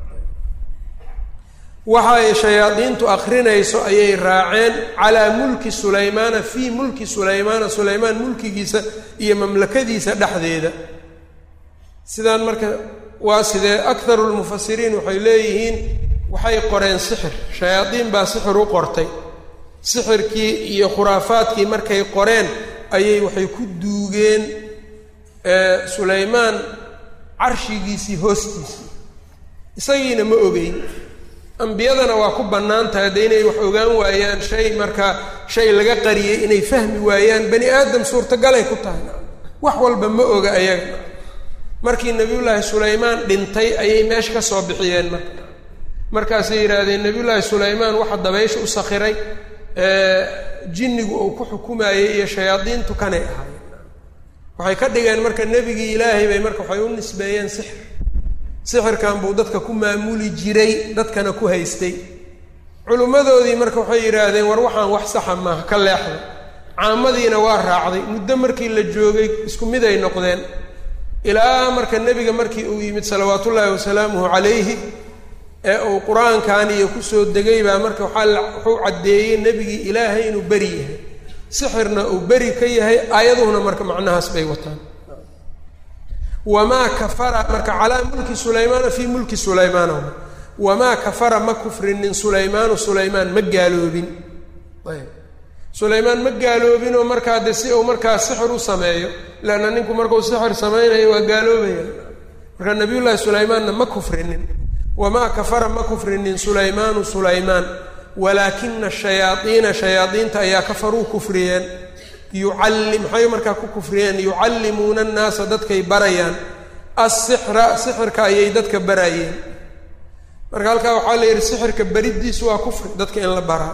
waxa ay shayaadiintu akrinayso ayay raaceen calaa mulki sulaymaana fii mulki sulaymaana sulaymaan mulkigiisa iyo mamlakadiisa dhexdeeda sidaan marka waa sidee akharu lmufasiriin waxay leeyihiin waxay qoreen sixir shayaadiin baa sixir u qortay sixirkii iyo khuraafaadkii markay qoreen ayay waxay ku duugeen sulaymaan carshigiisii hoostiisii isagiina ma ogeyn ambiyadana waa ku bannaan tahay de inay wax ogaan waayaan shay markaa shay laga qariyey inay fahmi waayaan bani aadam suurtagalay ku tahay wax walba ma oga ayaga markii nebiyullaahi sulaymaan dhintay ayay meesha ka soo bixiyeen marka markaasay yidhaahdeen nebiyullaahi sulaymaan waxa dabaysha u sakhiray jinnigu uu ku xukumayey iyo shayaadiintu kanay ahaayeen waxay ka dhigeen marka nebigii ilaahay bay marka waxay u nisbeeyeen sixir sixirkan buu dadka ku maamuli jiray dadkana ku haystay culimmadoodii marka waxay yidhaahdeen war waxaan wax saxa maaha ka leexda caamadiina waa raacday muddo markii la joogay isku mid ay noqdeen ilaa marka nebiga markii uu yimid salawaatullaahi wasalaamuhu calayhi ee uu qur-aankan iyo kusoo degay baa marka waxaa wuxuu caddeeyey nebigii ilaahay inuu beri yahay sixirna uu beri ka yahay aayaduhuna marka macnahaas bay wataan wamaa kafara marka calaa mulki sulaymaana fii mulki sulaymaana wamaa kafara ma kufrinin sulaymaanu sulaymaan ma gaaloobin ayb sulaymaan ma gaaloobinoo markaa de si uu markaa sixir u sameeyo leanna ninku markuu sixir samaynayo waa gaaloobaya marka nabiyullaahi sulaymaanna ma kufrinin wamaa kafara ma kufrinin sulaymaanu sulaymaan walaakina shayaaiina shayaadiinta ayaa kafaruu kufriyeen yucalli maxay markaa ku kufriyeen yucallimuuna annaasa dadkay barayaan assixra sixirka ayay dadka barayeen marka halkaa waxaa la yidhi sixirka beriddiisu waa kufri dadka in la baraa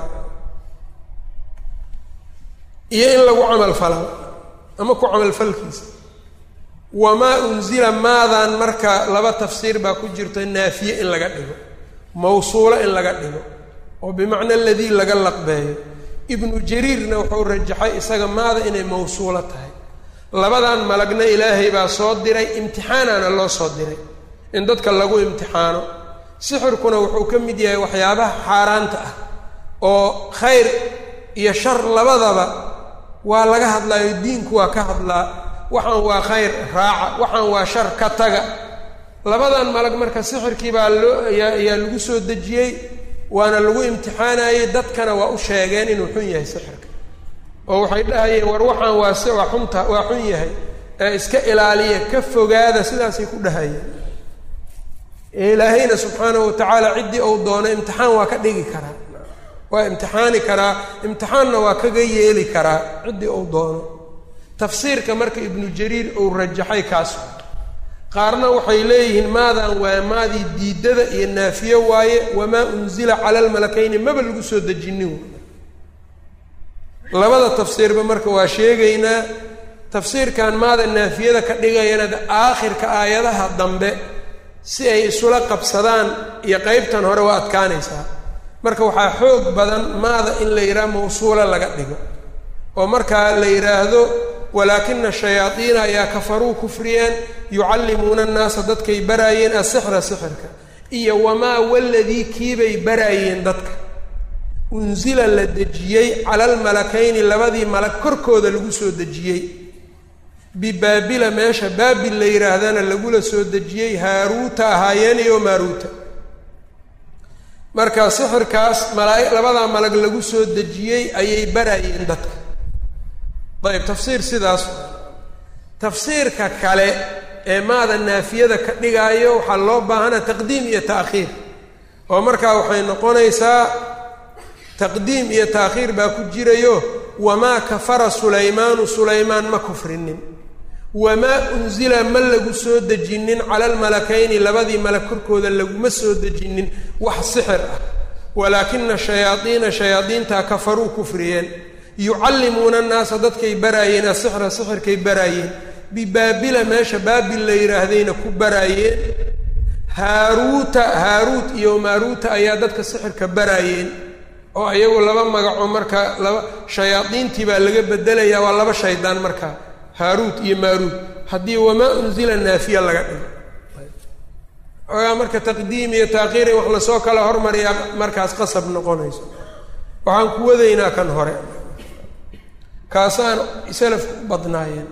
iyo in lagu camal falaa ama ku camalfalkiisa wamaa unzila maadan marka laba tafsiir baa ku jirto naafiye in laga dhigo mawsuulo in laga dhigo oo bimacna aladii laga laqbeeyo ibnu jariirna wuxuu rajaxay isaga maada inay mawsuulo tahay labadan malagna ilaahay baa soo diray imtixaanaana loo soo diray in dadka lagu imtixaano sixirkuna wuxuu ka mid yahay waxyaabaha xaaraanta ah oo khayr iyo shar labadaba waa laga hadlaayo diinku waa ka hadlaa waxaan waa khayr raaca waxaan waa shar ka taga labadan malag marka sixirkii baa loo ayaa ayaa lagu soo dejiyey waana lagu imtixaanayey dadkana waa u sheegeen inuu xun yahay sixirka oo waxay dhahayeen war waxaan waa si waa xunta waa xun yahay ee iska ilaaliya ka fogaada sidaasay ku dhahayeen ilaahayna subxaanahu watacaala ciddii uu doono imtixaan waa ka dhigi karaa waa imtixaani karaa imtixaanna waa kaga yeeli karaa ciddii uu doono tafsiirka marka ibnu jariir uu rajaxay kaas qaarna waxay leeyihiin maadan waa maadii diidada iyo naafiye waaye wamaa unzila cala almalakayni maba lagu soo dejinin labada tafsiirba marka waa sheegaynaa tafsiirkan maada naafiyada ka dhigayana aakhirka aayadaha dambe si ay isula qabsadaan iyo qeybtan hore waa adkaanaysaa marka waxaa xoog badan maada in la yidhaha mawsuula laga dhigo oo markaa la yidhaahdo walaakina shayaadiina ayaa kafaruu kufriyeen yucallimuuna annaasa dadkay baraayeen asixra sixirka iyo wamaa waladii kiibay baraayeen dadka unsila la dejiyey cala almalakayni labadii malag korkooda lagu soo dejiyey bibaabila meesha baabil la yidhaahdana lagula soo dejiyey haaruuta ahaayeen iyo maaruuta marka sixirkaas malaa labadaa malag lagu soo dejiyey ayay baraayeen dadka ayb tafsiir sidaas tafsiirka kale ee maada naafiyada ka dhigaayo waxaa loo baahana taqdiim iyo ta'khiir oo markaa waxay noqonaysaa taqdiim iyo ta'khiir baa ku jirayo wamaa kafara sulaymaanu sulaymaan ma kufrinin wamaa unsila ma lagu soo dejinin cala almalakayni labadii malag korkooda laguma soo dejinin wax sixir ah walaakina shayaadiina shayaadiintaa kafaruu kufriyeen yucallimuuna annaasa dadkay baraayeen asixra sixirkay baraayeen bibaabila meesha baabil la yidhaahdayna ku baraayeen haaruuta haaruut iyo maaruuta ayaa dadka sixirka baraayeen oo iyagu laba magaco marka laba shayaadiintii baa laga bedelayaa waa laba shaydaan marka haaruut iyo maaruut haddii wamaa unzila naafiya laga dhigo ogaa marka taqdiim iyo taakhiir in wax lasoo kala hormariyaa markaas qasab noqonayso waxaan ku wadaynaa kan hore kaasaan salafku u badnaayeen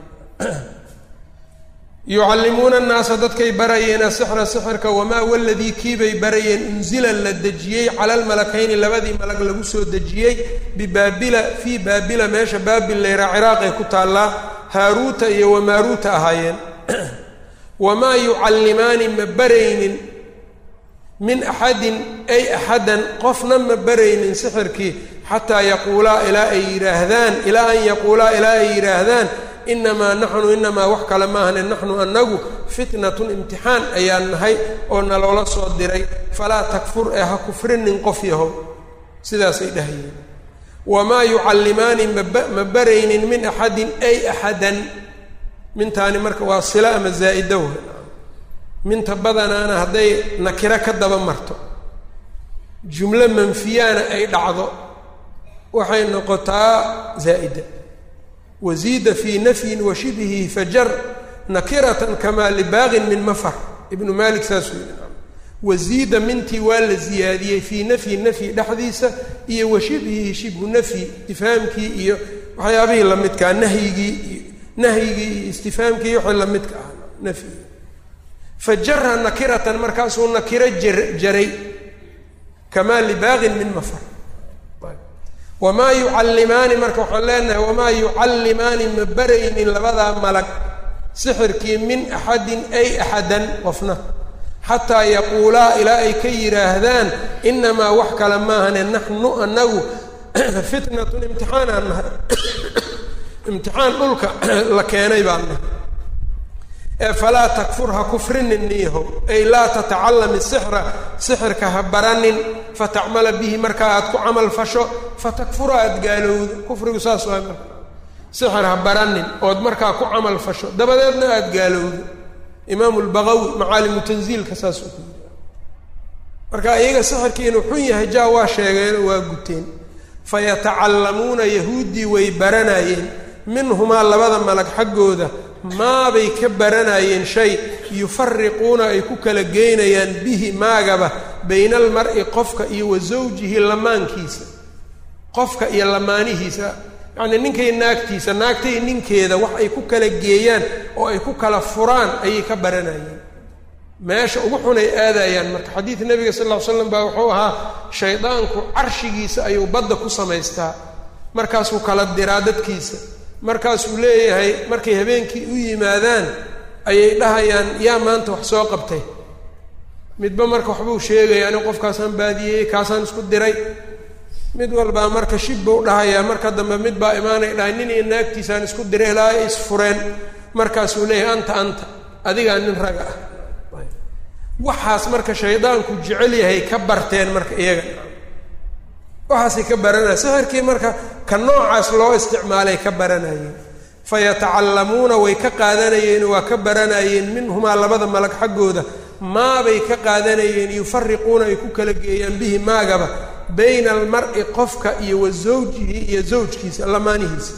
yucallimuuna annaasa dadkay barayeen asixra sixirka wamaa waladii kiibay barayeen unzila la dejiyey cala almalakayni labadii malag lagu soo dejiyey bibaabila fii baabila meesha baabil layraa ciraaqay ku taallaa haaruuta iyo wamaaruuta ahaayeen wamaa yucallimaani ma baraynin min axadin ay axadan qofna ma baraynin sixirkii xataa yaquulaa ilaa ay yidhaahdaan ilaa an yaquulaa ilaa ay yidhaahdaan inamaa naxnu inamaa wax kale maahane naxnu annagu fitnatun imtixaan ayaan nahay oo naloola soo diray falaa takfur ee ha kufrinin qof yahow sidaasay dhahayeen wamaa yucallimaani mama baraynin min axadin ay axadan mintaani marka waa sila ama zaa'ida w minta badanaana hadday nakiro ka daba marto jumlo manfiyaana ay dhacdo waxay noqotaa zaa'ida waziida fii nafyin wa shibhihi fajar nakiratan kamaa libaaqin min mafar ibnu maalik saasuu yidhi waziida mintii waa la ziyaadiyey fii nafyi nafyi dhexdiisa iyo wa shibhihi shibhu nafyi istifhaamkii iyo waxyaabihii lamidkaa nahyigii iyo nahyigii iyo istifhaamkii wixii lamidka ah nafyigi fajara nakiratan markaasuu nakiro jar jaray kamaa libaaqin min mafar wamaa yucallimaani marka waxaan leenahay wamaa yucallimaani ma baraynin labadaa malag sixirkii min axadin ay axadan qofna xataa yaquulaa ilaa ay ka yidhaahdaan inamaa wax kale maahane naxnu anagu fitnatun imtixaanaan nahay imtixaan dhulka la keenay baan nahay ee falaa takfur ha kufrinin niyahow ay laa tatacallami sixra sixirka ha baranin fatacmala bihi markaa aad ku camal fasho fatakfura aada gaalowdo kufrigu saas waay marka sixir ha baranin ood markaa ku camal fasho dabadeedna aada gaalowdo imaamu lbaqawi macaalimu tanziilka saasuu ku yiri marka iyaga sixirkii inuu xun yahay jaa waa sheegeenoo waa guteen fayatacallamuuna yahuuddii way baranayeen minhumaa labada malag xaggooda maabay ka baranayeen shay yufariquuna ay ku kala geynayaan bihi maagaba bayna almar'i qofka iyo wa zawjihi lamaankiisa qofka iyo lamaanihiisa yacnii ninkay naagtiisa naagtay ninkeeda wax ay ku kala geeyaan oo ay ku kala furaan ayay ka baranayeen meesha ugu xunay aadayaan marka xadiid nebiga sal ll ly slam baa wuxuu ahaa shaydaanku carshigiisa ayuu badda ku samaystaa markaasuu kala diraa dadkiisa markaasuu leeyahay markay habeenkii u yimaadaan ayay dhahayaan yaa maanta wax soo qabtay midba marka waxbuu sheegaya ani qofkaasaan baadiyeyey kaasaan isku diray mid walbaa marka shib buu dhahayaa marka dambe mid baa imaanay dhahay nin iyo naagtiisaan isku diray ilaa ay isfureen markaasuu leeyahay anta anta adigaa nin raga ah waxaas marka shaydaanku jecel yahay ka barteen marka iyaga waxaasay ka baranaya sixirkii marka ka noocaas loo isticmaalay ka baranayeen fayatacallamuuna way ka qaadanayeen waa ka baranayeen minhumaa labada malag xaggooda maabay ka qaadanayeen yufariquuna ay ku kala geeyaan bihi maagaba bayna almar'i qofka iyo wa zawjihi iyo zawjkiisa lamaanihiisa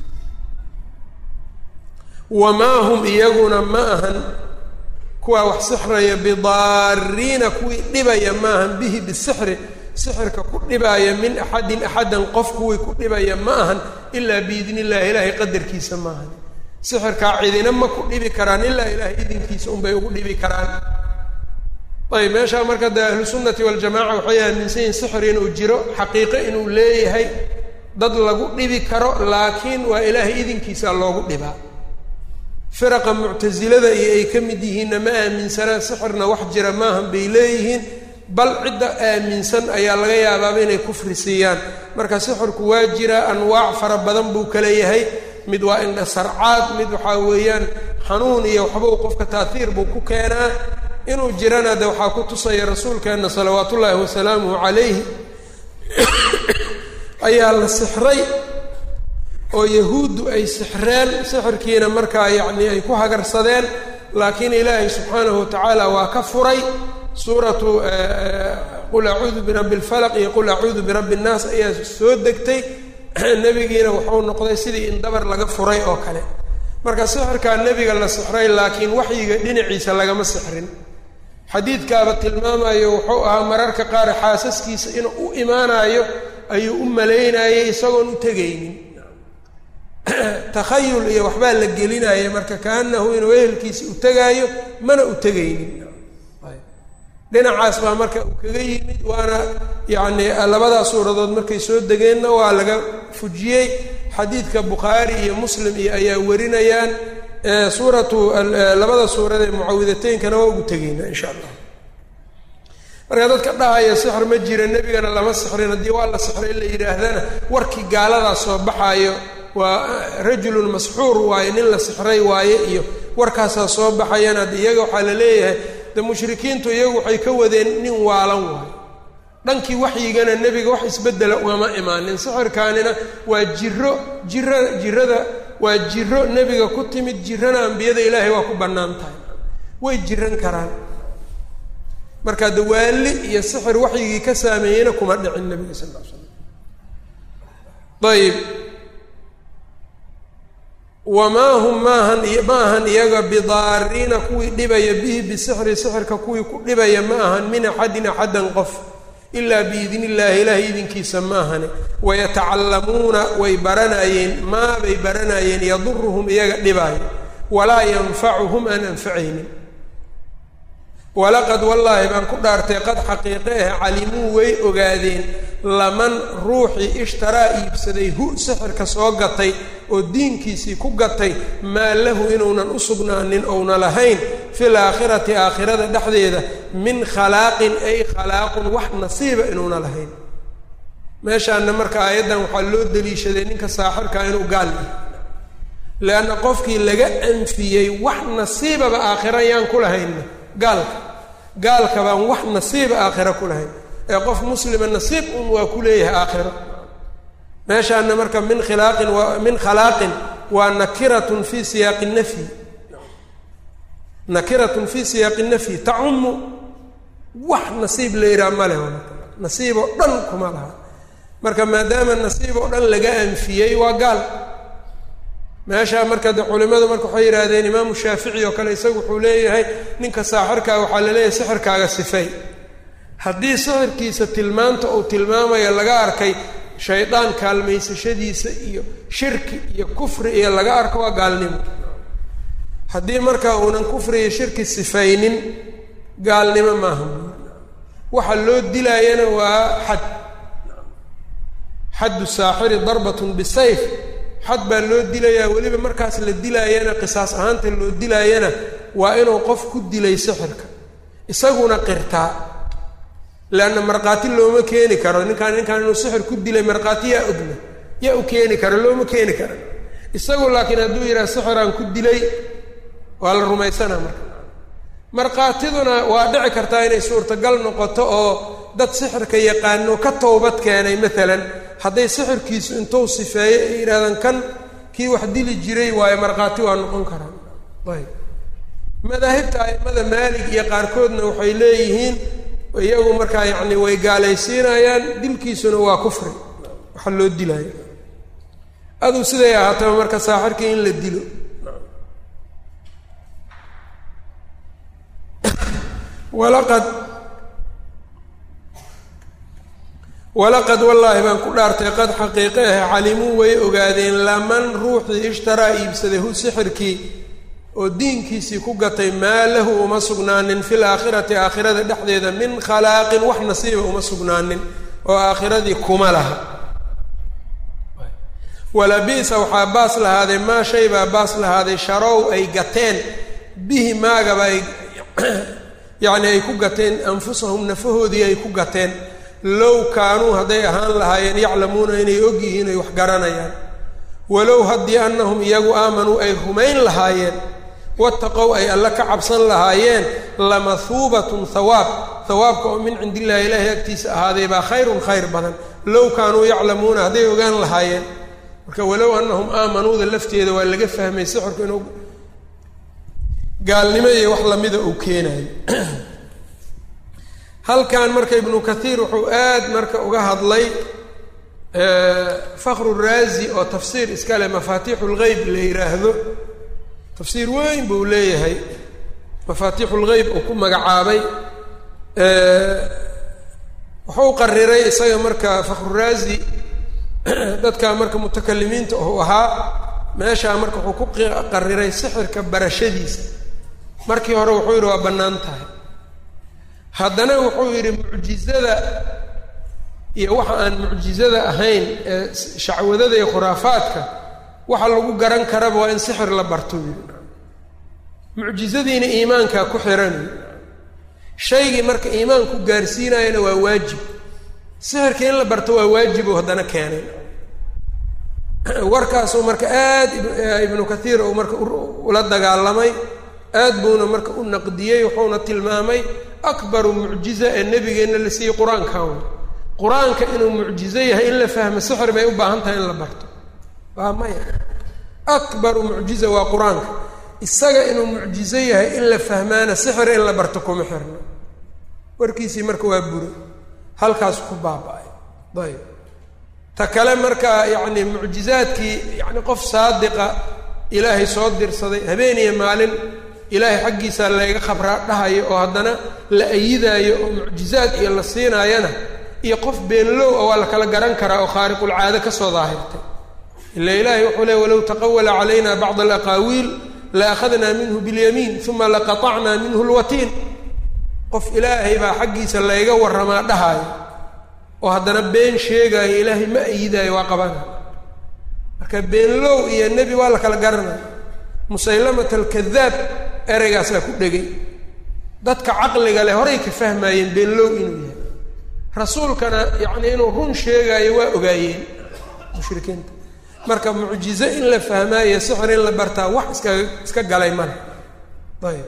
wamaa hum iyaguna ma ahan kuwaa wax sixraya bidaariina kuwii dhibaya maahan bihi bisixri sixirka ku dhibaaya min axadin axadan qof kuwii ku dhibaya ma ahan ilaa biidni illahi ilaahay qadarkiisa maahan sixirkaa cidina ma ku dhibi karaan ilaa ilaahay idinkiisa unbay ugu dhibi karaan ayb meeshaa marka dee ahlu sunnati waljamaca waxay aaminsan yihin sixir inuu jiro xaqiiqo inuu leeyahay dad lagu dhibi karo laakiin waa ilaahay idinkiisa loogu dhibaa firaqa muctasilada iyo ay ka mid yihiinna ma aaminsanaan sixirna wax jira maahan bay leeyihiin bal cidda aaminsan ayaa laga yaabaaba inay kufri siiyaan marka sixirku waa jiraa anwaac fara badan buu kala yahay mid waa indha sarcaad mid waxaa weeyaan xanuun iyo waxbuu qofka taaiir buu ku keenaa inuu jirana de waxaa ku tusaya rasuulkeenna salawaat ullaahi wasalaamuhu calayhi ayaa la sixray oo yahuuddu ay sixreen sixirkiina markaa yacnii ay ku hagarsadeen laakiin ilaahay subxaanahu watacaala waa ka furay suuratu qul acuudu birabbi lfalaq iyo qul acuudu birabbi nnaas ayaa soo degtay nebigiina wuxuu noqday sidii in dabar laga furay oo kale marka sixirkaa nebiga la sixray laakiin waxyiga dhinaciisa lagama sixrin xadiidkaaba tilmaamayo wuxuu ahaa mararka qaar xaasaskiisa inuu u imaanayo ayuu u malaynayay isagoon u tegaynin takhayul iyo waxbaa la gelinaya marka kaanahu inuu ehelkiisa u tegaayo mana u tegaynin dhinacaas baa marka uu kaga yimid waana yacni labadaa suuradood markay soo degeenna waa laga fujiyey xadiidka bukhaari iyo muslim iyo ayaa warinayaan suuratu labada suurad ee mucawidateynkana waa ugu tegeyna insha allah marka dadka dhahaya sixir ma jira nebigana lama sixrin haddii waa la sixray la yidhaahdana warkii gaaladaas soo baxaayo waa rajulun masxuur waaye nin la sixray waaye iyo warkaasaa soo baxayana de iyaga waxaa la leeyahay de mushrikiintu iyagu waxay ka wadeen nin waalan waayo dhankii waxyigana nebiga wax isbeddela ugama imaanin sixirkaanina waa jiro jira jirada waa jiro nebiga ku timid jirana ambiyada ilaahay waa ku bannaan tahay way jiran karaan marka de waali iyo sixir waxyigii ka saameeyeyna kuma dhicin nebiga sal l slam ayib wamaa hum maahan ma ahan iyaga bidaariina kuwii dhibaya bihi bisixri sixirka kuwii ku dhibaya ma ahan min axadin axaddan qof ilaa biidni illaahi ilaahay idinkiisa ma ahane wayatacallamuuna way baranayeen maabay baranayeen yaduruhum iyaga dhibaayo walaa yanfacuhum aan anfacaynin walaqad wallaahi baan ku dhaartay qad xaqiiqe ah calimuu way ogaadeen laman ruuxii ishtaraa iibsaday hu sixirka soo gatay oo diinkiisii ku gatay maa lahu inuunan u sugnaanin ouna lahayn fil aakhirati aakhirada dhexdeeda min khalaaqin ay khalaaqun wax nasiiba inuuna lahayn meeshaana marka aayaddan waxaa loo daliishaday ninka saaxirkaa inuu gaal yahay leanna qofkii laga anfiyey wax nasiibaba aakhira yaan ku lahaynna gaalka gaalka baan wax nasiiba aakhira ku lahayn ee qof muslima nasiib un waa ku leeyahay aakhiro meeshaana marka min khilaaqin wa min khalaaqin waa nakiratun fi siyaaqi nafyi nakiratun fi siyaaqi nafyi tacumu wax nasiib la yidhaha ma leh nasiib oo dhan kuma laha marka maadaama nasiib oo dhan laga anfiyey waa gaal meeshaa marka de culimadu marka waxay yidhaahdeen imaamu shaafici oo kale isagu wuxuu leeyahay ninka saaxirkaa waxaa la leeyahay sixirkaaga sifay haddii sixirkiisa tilmaanta uu tilmaamayo laga arkay shaydaan kaalmaysashadiisa iyo shirki iyo kufri iyo laga arko waa gaalnimo haddii marka uunan kufri iyo shirki sifaynin gaalnimo maaha waxa loo dilaayana waa xad xaddu saaxiri darbatun bisayf xad baa loo dilayaa weliba markaas la dilaayana qisaas ahaanta loo dilaayana waa inuu qof ku dilay sixirka isaguna qirtaa leanna markhaati looma keeni karo ninkaan ninkaan inuu sixir ku dilay markhaati yaa ogna yaa u keeni karo looma keeni karo isagu laakiin hadduu yidhaha sixiraan ku dilay waa la rumaysanaa marka markhaatiduna waa dhici kartaa inay suurtagal noqoto oo dad sixirka yaqaano ka towbad keenay maalan hadday sixirkiisu intuu sifeeyo ay yidhahdaan kan kii wax dili jiray waayo markhaati waa noqon karaan ayb madaahibta aimada maalig iyo qaarkoodna waxay leeyihiin iyagu markaa yacni way gaalaysiinayaan dilkiisuna waa kufri waxa loo dilaayo aduu siday ahaataba marka saaxirkii in la dilo walaqad walaqad wallaahi baan ku dhaartay qad xaqiiqe ah calimuu way ogaadeen laman ruuxii ishtaraa iibsaday hu sixirkii oo diinkiisii ku gatay maa lahu uma sugnaanin fil aakhirati aakhirada dhexdeeda min khalaaqin wax nasiiba uma sugnaanin oo aakhiradii kuma laha walabi'sa waxaa baas lahaaday maa shay baa baas lahaaday sharow ay gateen bihi maagaba ay yacni ay ku gateen anfusahum nafahoodii ay ku gateen low kaanuu hadday ahaan lahaayeen yaclamuuna inay og yihiin ay wax garanayaan walow haddii annahum iyagu aamanuu ay rumayn lahaayeen wataqow ay alle ka cabsan lahaayeen lamahuubatun hawaab hawaabka oo min cindi illaahi ilaahay agtiisa ahaaday baa khayrun khayr badan low kaanuu yaclamuuna hadday ogaan lahaayeen marka walow annahum aamanuuda lafteeda waa laga fahmay sixirku inuu gaalnimo iyo wax lamida uu keenayo halkan marka ibnu kathiir wuxuu aad marka uga hadlay fakru raazi oo tafsiir iska leh mafaatixu lgeyb la yidhaahdo tafsiir weyn buu leeyahay mafaatixu lgeyb uu ku magacaabay wuxuu qariray isaga marka fakhruraazi dadka marka mutakalimiinta uu ahaa meeshaa marka wuxuu ku qariray sixirka barashadiisa markii hore wuxuu yidhi waa bannaan tahay haddana wuxuu yidhi mucjizada iyo waxa aan mucjizada ahayn ee shacwadada iyo khuraafaadka waxa lagu garan karaba waa in sixir la barto yidhi mucjizadiina iimaankaa ku xiran shaygii marka iimaanku gaarsiinayana waa waajib sixirka in la barto waa waajibu haddana keenay warkaasuu marka aad ibnu kathiir uu marka ula dagaalamay aad buuna marka u naqdiyey wuxuuna tilmaamay akbaru mucjiza ee nebigeenna la siiyey qur-aankan qur-aanka inuu mucjizo yahay in la fahmo sixir bay u baahan tahay in la barto waa maya akbaru mucjiza waa qur-aanka isaga inuu mucjizo yahay in la fahmaana sixir in la barto kuma xirno warkiisii marka waa buri halkaas ku baaba-ay ayb ta kale marka yacni mucjizaadkii yacni qof saadiqa ilaahay soo dirsaday habeen iyo maalin ilaahay xaggiisa layga khabraa dhahayo oo haddana la ayidaayo oo mucjizaad iyo la siinaayana iyo qof beenlow a waa la kala garan karaa oo khaariqulcaado ka soo daahirtay ila ilaahay wuxuu leey walow taqawala calayna bacda alaqaawiil la akhadnaa minhu biاlyamiin uma laqatacnaa minhu lwatiin qof ilaahay baa xaggiisa layga warramaa dhahaayo oo haddana been sheegaayo ilaahay ma ayidaayo waa qabana marka beenlow iyo nebi waa la kala garanaya musaylamat alkadaab ereygaasaa ku dhegay dadka caqliga leh horay ka fahmaayeen beenlow inuu yahay rasuulkana yacni inuu run sheegaayo waa ogaayeen mushrikiinta marka mucjizo in la fahmaayo sixir in la bartaa wax iska iska galay male ayb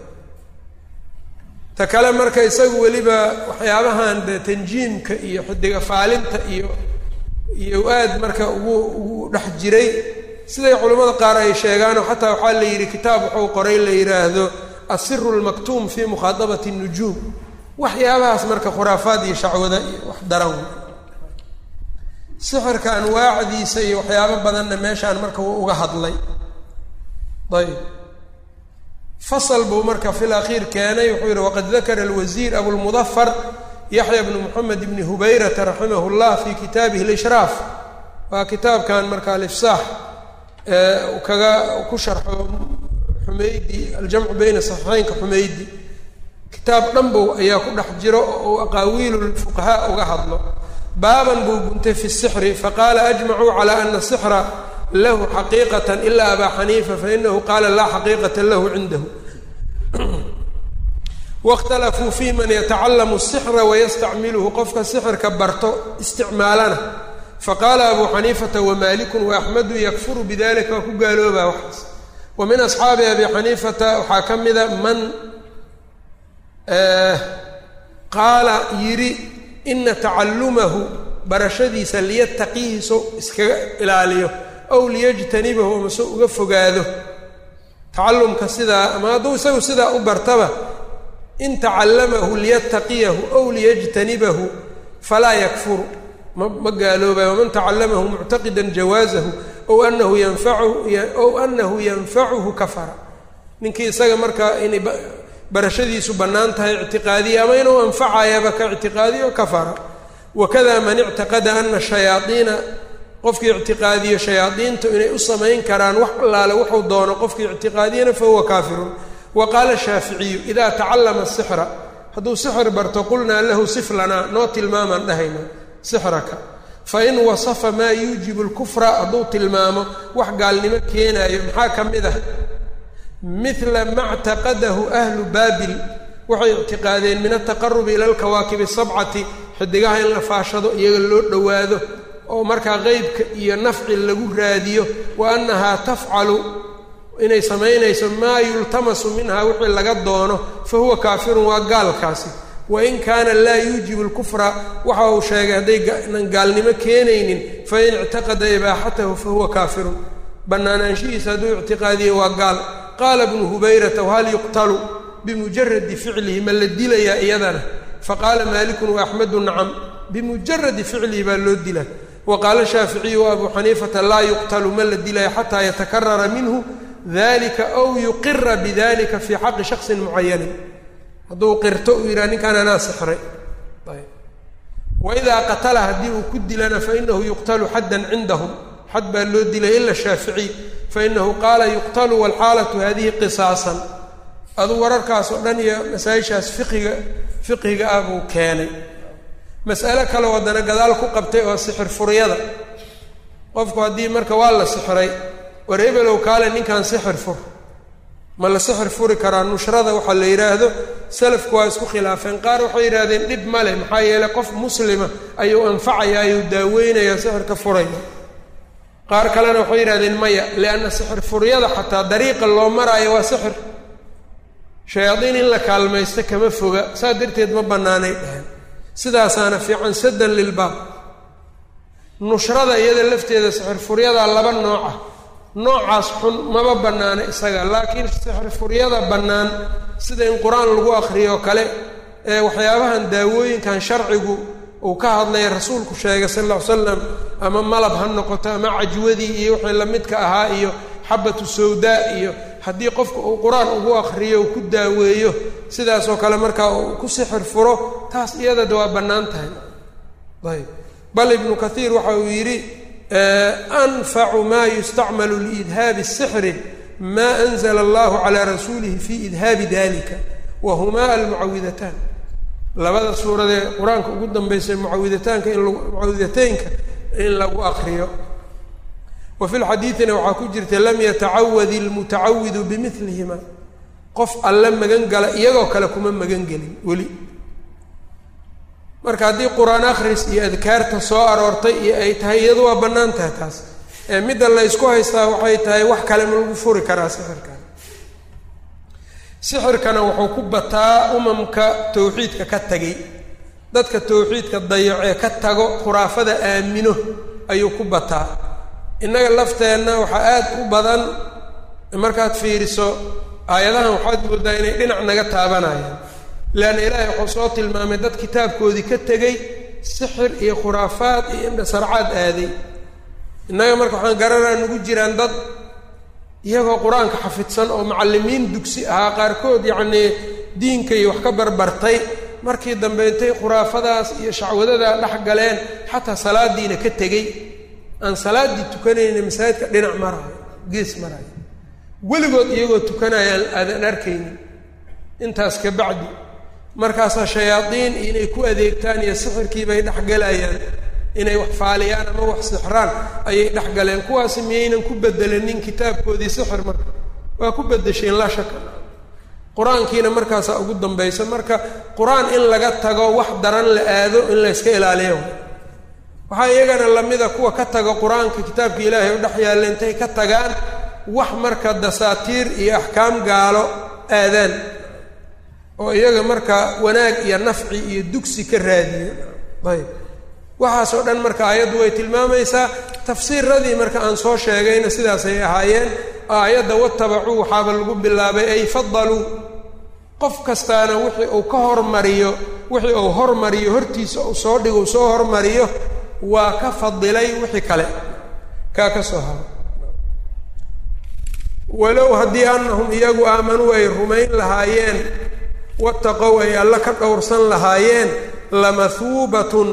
ta kale marka isagu weliba waxyaabahan de tanjiimka iyo xidiga faalinta iyo iyo aad marka ugu ugu dhex jiray siday culimmada qaar ay sheegaanoo xataa waxaa la yidhi kitaab wuxuu qoray la yidhaahdo asiru lmaktuum fi mukhaadabati nujuum waxyaabahaas marka khuraafaad iyo shacwada iyo wax daran sixirka anwaacdiisa iyo waxyaabo badanna meeshaan marka wuu uga hadlay ayb fasal buu marka fi lakhiir keenay wuxuu yihi waqad dakara alwasiir abulmudafar yaxya bnu moxamed bni hubayrata raximah llah fi kitaabihi lishraaf waa kitaabkan marka alifsaax kaga ku sharxo xumeydi aljamcu bayna saxiixeynka xumeydi kitaab dhanbow ayaa ku dhex jiro oo uu aqaawiilu lfuqahaa uga hadlo baaban buu guntay fi sixri faqaala ajmacuu calaa ana sixra lahu xaqiiqatan ila abaa xaniifa fainahu qaala laa xaqiiqata lahu cindahu waاkhtalafuu fi man yatacalamu الsixra wayastacmiluhu qofka sixirka barto isticmaalana faqaala abu xaniifata wamaaliku waaxmedu yakfuru bidalika waa ku gaaloobaa waxaas wa min asxaabi abi xaniifata waxaa ka mida man qaala yidhi ina tacalumahu barashadiisa liyattaqiihiso iskaga ilaaliyo aw liyajtanibahu amase uga fogaado tacalumka sidaa ama hadduu isagu sidaa u bartaba in tacallamahu liyattaqiyahu aw liyajtanibahu falaa yakfuru ma ma gaaloobayo waman tacallamahu muctaqida jawaazahu ow anahu yanfacuhu ow anahu yanfacuhu kafara ninkii isaga markaa inay barashadiisu bannaan tahay ictiqaadiya ama inuu anfacayaba ka ictiqaadiyo kafara wakada man ictaqada ana shayaaiina qofkii ictiqaadiyo shayaadiintu inay u samayn karaan wax allaale wuxuu doono qofkii ictiqaadiyana fahuwa kaafirun wa qaala shaaficiyu idaa tacallama sixra hadduu sixir barto qulnaa lahu sif lanaa noo tilmaamaan dhahayna sixraka fain wasafa maa yuujibu lkufra hadduu tilmaamo wax gaalnimo keenaayo maxaa ka mid ah mila ma ctaqadahu ahlu baabil waxay ictiqaadeen min altaqarubi ila alkawaakibi asabcati xidigaha in la faashado iyaga loo dhowaado oo markaa qeybka iyo nafci lagu raadiyo wa annahaa tafcalu inay samaynayso maa yultamasu minha wixii laga doono fa huwa kaafirun waa gaalkaasi wain kaana laa yuujibu lkufra waxa uu sheegay haddaynan gaalnimo keenaynin fain ictaqada ibaaxatahu fa huwa kaafirun bannaanaanshihiisa hadduu ictiqaadiyo waa gaal faqaala bnu hubayrata whal yuqtalu bimujaradi ficlihi ma la dilayaa iyadana faqaala maalikun waaxmedu nacam bimujaradi ficlihi baa loo dilaa wa qaala shaaficiyu wa abuu xaniifata laa yuqtalu ma la dilaya xataa yatakarara minhu dalika aw yuqira bidalika fii xaqi shaksin mucayanin hadduu qirto uu yidhaha ninkaan anaa sixray waidaa qatala haddii uu ku dilana fainahu yuqtalu xaddan cindahum xad baa loo dilay ila shaaficiy fainahu qaala yuqtalu walxaalatu hadihi qisaasan aduu wararkaas oo dhan iyo masaa-ishaas fiqiga fiqhiga ah buu keenay mas'alo kale haddana gadaal ku qabtay oo sixir furyada qofku haddii marka waa la sixray war hebelow kaale ninkan sixir fur ma la sixir furi karaa nushrada waxaa la yidhaahdo salafku waa isku khilaafeen qaar waxay yidhahdeen dhib ma leh maxaa yeeley qof muslima ayuu anfacaya ayuu daaweynaya sixirka furaya qaar kalena waxay yidhahdeen maya lianna sixir furyada xataa dariiqa loo maraayo waa sixir shayaadiin in la kaalmaysto kama foga saas darteed ma bannaanay dheheen sidaasaana fiican saddan lilbaab nushrada iyada lafteeda sixir furyadaa laba nooc ah noocaas xun maba bannaana isaga laakiin sixir furyada bannaan sida in qur-aan lagu akriyo kale ee waxyaabahan daawooyinkan sharcigu uu ka hadlaya rasuulku sheegay sal alla ly slam ama malab ha noqoto ama cajwadii iyo wixii lamidka ahaa iyo xabatu sawdaa iyo haddii qofka uu qur-aan ugu akriyo uu ku daaweeyo sidaasoo kale markaa uu ku sixir furo taas iyadada waa bannaan tahay ayb bal ibnu kathiir waxa uu yidhi anfacu ma yustacmalu liidhaabi الsixri ma anzla allahu calaa rasuulihi fi idhaabi dalika wa humaa almucawidataan labada suuradee qur-aanka ugu dambaysa mucawidataanka in mucawidateynka in lagu akriyo wa fi lxadiidina waxaa ku jirta lam yatacawad ilmutacawidu bimilihima qof alle magan gala iyagoo kale kuma magan gelin weli marka haddii qur-aan akhris iyo adkaarta soo aroortay iyo ay tahay iyadu waa bannaan tahay taas ee midda la ysku haystaa waxay tahay wax kale ma lagu furi karaa sixirkan sixirkana wuxuu ku bataa umamka tawxiidka ka tegay dadka tawxiidka dayacee ka tago khuraafada aamino ayuu ku bataa innaga lafteenna waxaa aad u badan markaad fiiriso aayadahan waxaad moodaa inay dhinac naga taabanayaan leanna ilaahay wuxuu soo tilmaamay dad kitaabkoodii ka tegey sixir iyo khuraafaad iyo indhasarcaad aaday innaga marka waxaan garanaa nagu jiraan dad iyagoo qur-aanka xafidsan oo macallimiin dugsi ahaa qaarkood yacnii diinka iyo wax ka barbartay markii dambe intay khuraafadaas iyo shacwadadaa dhex galeen xataa salaadiina ka tegey aan salaaddii tukanayna masaajidka dhinac maraayo gees maraayo weligood iyagoo tukanayaan aadan arkaynin intaas ka bacdi markaasaa shayaadiin inay ku adeegtaan iyo sixirkii bay dhexgalayaan inay wax faaliyaan ama wax sixraan ayay dhexgaleen kuwaasi miyaynan ku bedelenin kitaabkoodii sixir marka waa ku bedesheen laa shaka qur-aankiina markaasaa ugu dambaysa marka qur-aan in laga tago wax daran la aado in layska ilaaliyo waxaa iyagana lamida kuwa ka taga qur-aanka kitaabka ilaahay u dhex yaalla intay ka tagaan wax marka dasaatiir iyo axkaam gaalo aadaan oo iyaga marka wanaag iyo nafci iyo dugsi ka raadiyo ayb waxaasoo dhan marka aayaddu way tilmaamaysaa tafsiiradii marka aan soo sheegayna sidaasay ahaayeen aayadda watabacuu waxaaba lagu bilaabay ay fadaluu qof kastaana wixii uu ka hormariyo wixii uu hormariyo hortiisa uu soo dhigo uu soo hormariyo waa ka fadilay wixii kale kaa ka soo haro walow haddii annahum iyagu aamanuu ay rumayn lahaayeen wataqow ay alle ka dhowrsan lahaayeen lamahuubatun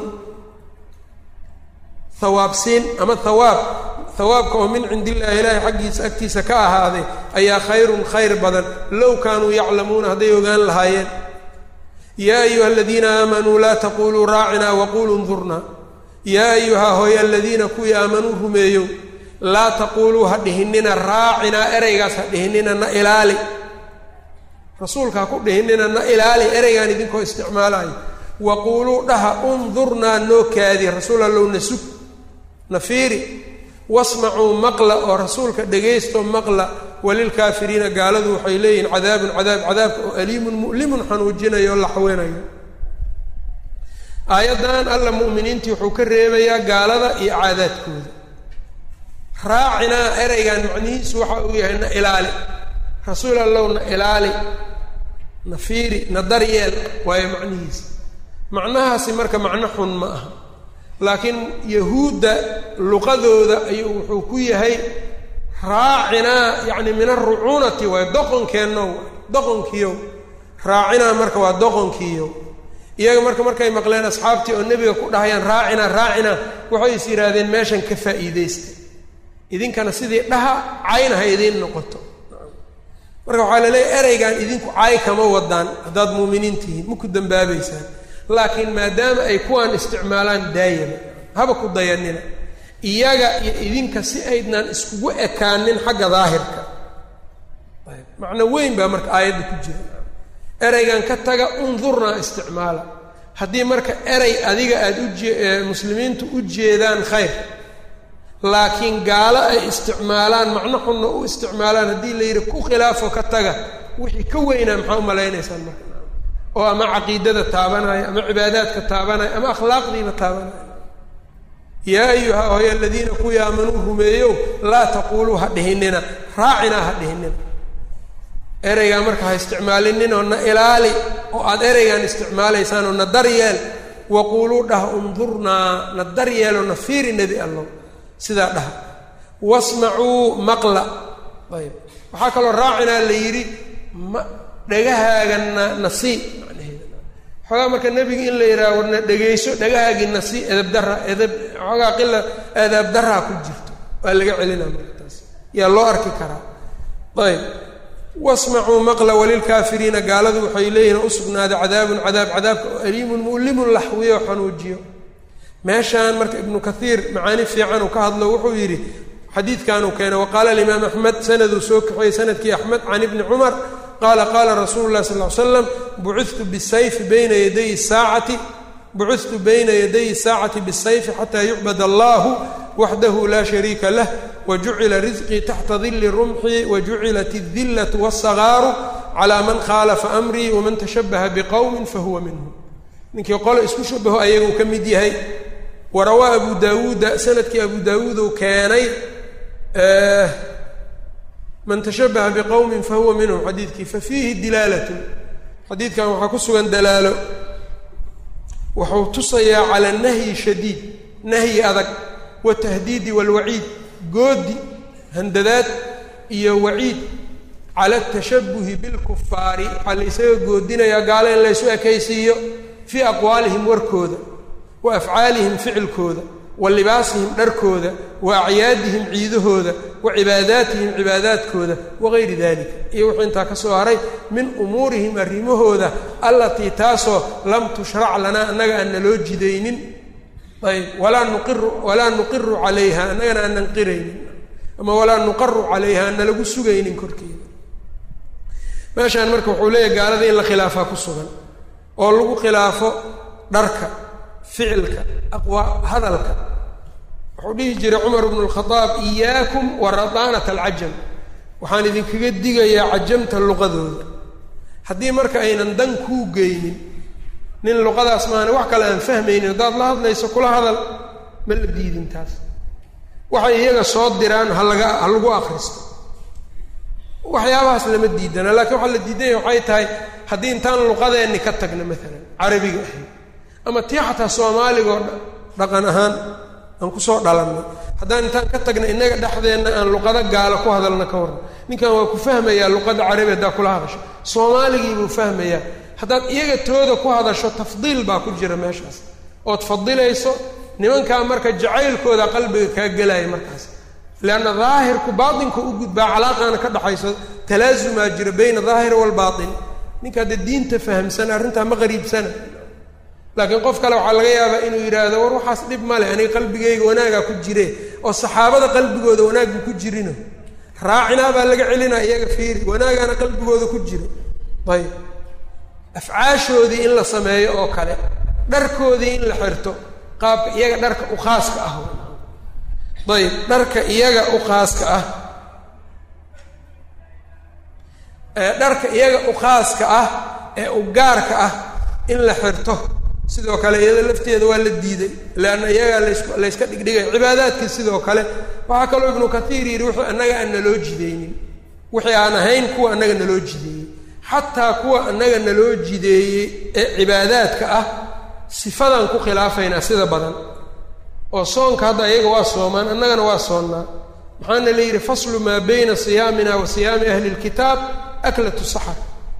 hawaabsiin ama hawaab hawaabka oo min cindi illaahi ilaahi xaggiisa agtiisa ka ahaaday ayaa khayrun khayr badan low kaanuu yaclamuuna hadday ogaan lahaayeen yaa ayuha aladiina aamanuu laa taquluu raacinaa waquluu ndurnaa yaa ayuha hooye aladiina kuwii aamanuu rumeeyow laa taquuluu ha dhihinina raacinaa ereygaas ha dhihinina na ilaali rasuulka ha ku dhihinina na ilaali ereygaan idinkoo isticmaalayo waquuluu dhaha undurnaa noo kaadi rasuul allow na sug na fiiri wasmacuu maqla oo rasuulka dhegaysto maqla walilkaafiriina gaaladu waxay leeyihiin cadaabun cadaab cadaabka oo aliimun mu'limun xanuujinayo oo laxweynayo aayaddan alla mu'miniintii wuxuu ka reebayaa gaalada iyo caadaadkooda raacinaa ereygan macnihiisu waxa uu yahay na ilaali rasuul allow na ilaali na fiiri na daryeel waayo macnihiisa macnahaasi marka macno xun ma aha laakiin yahuudda luqadooda ayuu wuxuu ku yahay raacinaa yacni min arucuunati waay doqonkeennow doqonkiiyow raacinaa marka waa doqonkiiyow iyaga marka markay maqleen asxaabtii oo nebiga ku dhahayaan raacina raacina waxay is yidhaahdeen meeshan ka faa'iidaysta idinkana sidii dhaha cayna ha idiin noqoto marka waxaa la leeyahy ereygan idinku cay kama wadaan haddaad muuminiin tihiin ma ku dambaabaysaan laakiin maadaama ay kuwaan isticmaalaan daayama haba ku dayanina iyaga iyo idinka si aydnaan iskugu ekaanin xagga daahirka macno weyn baa marka aayadda ku jira ereygan ka taga undurnaa isticmaala haddii marka erey adiga aada ujee muslimiintu u jeedaan khayr laakiin gaalo ay isticmaalaan macno xunna u isticmaalaan haddii la yidhi ku khilaafo ka taga wixii ka weynaa maxaa u malaynaysaan marka oo ama caqiidada taabanaya ama cibaadaadka taabanaya ama akhlaaqdiiba taabanaya yaa ayuha hoy aladiina kuwii aamanuu rumeeyow laa taquuluu ha dhihinina raacinaa ha dhihinina ereygaa marka ha isticmaalinin oo na ilaali oo aada ereygaan isticmaalaysaan oo na daryeel waquuluu dhah undurnaa na daryeeloo na fiiri nebi allow sidaa dhaha wasmacuu maqla ayb waxaa kaloo raacinaa la yidhi ma dhagahaaganna nasii macnaheeda xoogaa marka nebiga in la yidhaha warna dhegayso dhagahaagii nasii edab dara edab xoogaa qila eedaab daraa ku jirto waa laga celinaa marka taas yaa loo arki karaa ayb wasmacuu maqla walilkaafiriina gaaladu waxay leeyihin u sugnaaday cadaabun cadaab cadaabka oo aliimun mu'limun laxwiyo oo xanuujiyo meeshaan marka ibnu kaiir macaani fiican uu ka hadlo wuxuu yidhi xadiidkanuu keenay waqaala alimaam axmed sanaduu soo kaxeeyey sanadkii axmed can ibni cumar qaala qaala rasuulu lah sal l slam bucitu bisayfi bayna yaday saacati bucitu bayna yaday saacati bisayfi xataa yucbad allahu waxdahu laa shariika lah wajucila risqii taxta dili rumxii wajucilat اdilatu wاsagaaru calaa man khaalafa amrii waman tashabaha biqowmin fahuwa minhum ninkii qole isku shabaho ayaguu ka mid yahay warawaa abu daawuuda sanadkii abu daawuud uu keenay man tashabaha biqowmin fahuwa minhum xadiidkii fafiihi dilaalatu xadiidkan waxaa ku sugan dalaalo wuxuu tusayaa cala nahyi shadiid nahyi adag watahdiidi walwaciid goodi handadaad iyo waciid cala atashabuhi bilkufaari waxaa la ysaga goodinayaa gaalo in laysu ekaysiiyo fii aqwaalihim warkooda wa afcaalihim ficilkooda wa libaasihim dharkooda wa acyaadihim ciidahooda wa cibaadaatihim cibaadaadkooda wagayri dalika iyo wuxuu intaa ka soo haray min umuurihim arrimahooda allatii taasoo lam tushrac lanaa annaga aan naloo jidaynin ayb walaa nuqiru walaa nuqiru calayha annagana aanan qiraynin ama walaa nuqaru calayha aan nalagu sugaynin korkeeda meeshaan marka wuxuu leeyahy gaalada in la khilaafaa ku sugan oo lagu khilaafo dharka ficilka aqwa hadalka wuxuu dhihi jiray cumar bnu lkhadaab iyaakum wa radaanata alcajam waxaan idinkaga digayaa cajamta luqadooda haddii marka aynan dan kuu geynin nin luqadaas maana wax kale aan fahmaynin haddaad la hadlayso kula hadal ma la diidin taas waxay iyaga soo diraan halaga ha lagu akristo waxyaabahaas lama diidana laakiin waxaa la diidanya waxay tahay haddii intaan luqadeenni ka tagno maalan carabiga ahayd ama tii xataa soomaaligaoo dhaqan ahaan aan kusoo dhalannay haddaan intaan ka tagna innaga dhexdeenna aan luqado gaalo ku hadalna ka warran ninkan waa ku fahmayaa luqadda carabi haddaa kula hadasho soomaaligii buu fahmayaa haddaad iyaga tooda ku hadasho tafdiil baa ku jira meeshaas ood fadilayso nimankaa marka jacaylkooda qalbiga kaa gelaya markaas leanna daahirku baatinka u gudbaa calaaqaana ka dhaxayso talaasumaa jira bayna daahir waalbaatin ninka hadda diinta fahamsana arrintaa ma qariibsana laakiin qof kale waxaa laga yaabaa inuu yidhaahdo war waxaas dhib male aniga qalbigayga wanaagaa ku jire oo saxaabada qalbigooda wanaagbu ku jirino raacinaa baa laga celinaa iyaga fiiri wanaagaana qalbigooda ku jiro ayb afcaashoodii in la sameeyo oo kale dharkoodii in la xirto qaabka iyaga dharka u khaaska ah ayb dharka iyaga u khaaska ah dharka iyaga u khaaska ah ee u gaarka ah in la xirto sidoo kale iyada lafteeda waa la diiday leanna iyagaa las layska dhigdhigay cibaadaadkii sidoo kale waxaa kaloo ibnu kathiir yidhi wuxuu annaga aan naloo jidaynin wixii aan ahayn kuwa annaga naloo jideeyey xataa kuwa annaga naloo jideeyey ee cibaadaadka ah sifadan ku khilaafaynaa sida badan oo soonka hadda iyaga waa soomaan annagana waa soonnaa maxaana la yidhi faslu maa bayna siyaamina wa siyaami ahli lkitaab aklatu saxar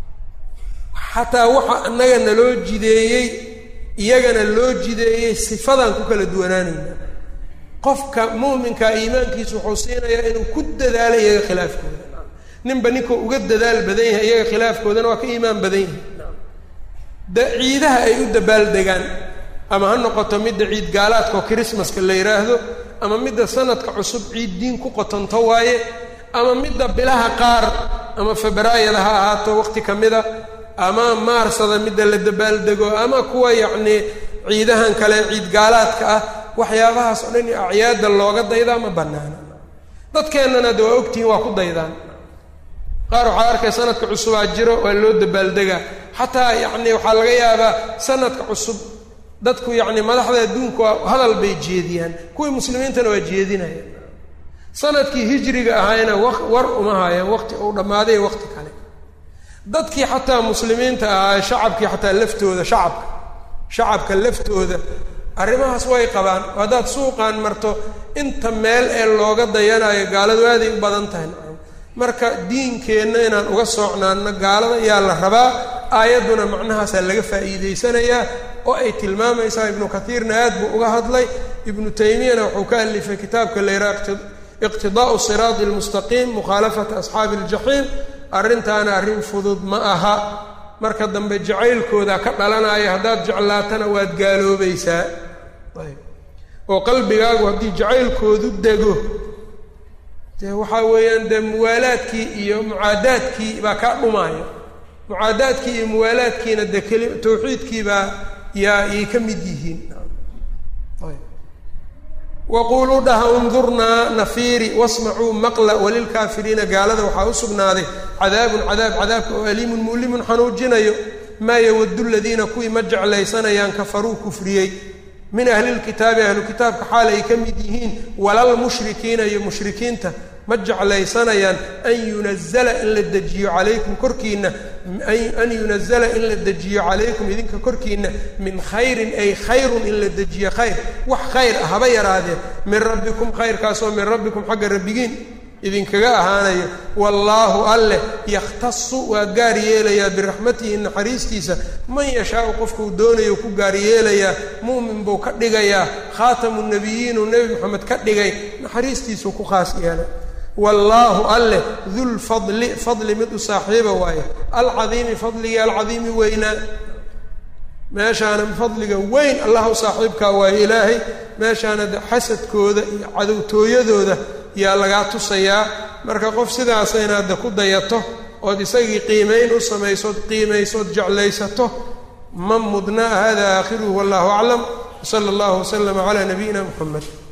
xataa waxa annaga naloo jideeyey iyagana loo jideeyey sifadan ku kala duwanaanayna qofka mu'minka iimaankiisu wuxuu siinayaa inuu ku dadaalo iyaga khilaafkooda ninba ninkuu uga dadaal badan yahay iyaga khilaafkoodana waa ka iimaan badan yahay da ciidaha ay u dabaaldegaan ama ha noqoto midda ciid gaalaadka oo chrismaska la yidhaahdo ama midda sanadka cusub ciid diin ku qotonto waaye ama midda bilaha qaar ama febraayada ha ahaato waqti ka mida ama maarsada midda la dabaaldego ama kuwa yacnii ciidahan kale ciid gaalaadka ah waxyaabahaas oo dhan acyaada looga daydaa ma bannaana dadkeennana de waa ogtihiin waa ku daydaan qaar waxaa arkay sanadka cusubaa jiro waa loo dabaaldegaa xataa yacni waxaa laga yaabaa sanadka cusub dadku yacni madaxda adduunku hadal bay jeediyaan kuwii muslimiintana waa jeedinayaan sanadkii hijriga ahayna wa war uma haayaan waqti uu dhammaaday waqti kale dadkii xataa muslimiinta ahaa shacabkii xataa laftooda shacabka shacabka laftooda arrimahaas way qabaan haddaad suuqaan marto inta meel ee looga dayanayo gaaladu aaday u badan tahay marka diinkeenna inaan uga soocnaano gaalada ayaa la rabaa aayadduna macnahaasaa laga faa'iidaysanayaa oo ay tilmaamaysaa ibnu katiirna aad buu uga hadlay ibnu taymiyana wuxuu ka alifay kitaabka la yidhaha iqtidaa'u siraadi almustaqiim mukhaalafata asxaabi aljaxiim arrintaana arrin fudud ma aha marka dambe jacaylkooda ka dhalanaya haddaad jeclaatana waad gaaloobaysaa oo qalbigaagu haddii jacaylkoodu dego dee waxaa weeyaan dee muwaalaadkii iyo mucaadaadkii baa kaa dhumaaya mucaadaadkii iyo muwaalaadkiina dee keli tawxiidkiibaa yaa yay ka mid yihiin waquuluu dhaha undurnaa nafiiri wasmacuu maqla walilkaafiriina gaalada waxaa u sugnaaday cadaabun cadaab cadaabka oo aliimun mulimun xanuujinayo maa yawadu ladiina kuwii ma jeclaysanayaan kafaruu kufriyey min ahlilkitaabi ahlu kitaabka xaal ay ka mid yihiin walalmushrikiina iyo mushrikiinta ma jeclaysanayaan an yunazala in la dejiyo calaykum korkiinna an yunazala in la dejiyo calaykum idinka korkiinna min khayrin ay khayrun in la dejiyo khayr wax khayr ah haba yaraadee min rabbikum khayrkaasoo min rabbikum xagga rabbigiin idinkaga ahaanayo wallaahu alleh yakhtasu waa gaar yeelayaa biraxmatihi naxariistiisa man yashaau qofkuu doonayo ku gaar yeelayaa mu'min buu ka dhigayaa khaatamu nabiyiinuu nebi moxamed ka dhigay naxariistiisuu ku khaas yeelay wallaahu alleh dulfadli fadli mid u saaxiiba waaye alcadiimi fadligii alcadiimi weynaa meeshaana fadliga weyn allah u saaxiibkaa waaye ilaahay meeshaana de xasadkooda iyo cadowtooyadooda yaa lagaa tusayaa marka qof sidaasa inaad de ku dayato ood isagii qiimayn u samaysood qiimaysood jeclaysato ma mudna hada aakhiruhu wallahu aclam wsala allahu waslama calaa nabiyina muxamed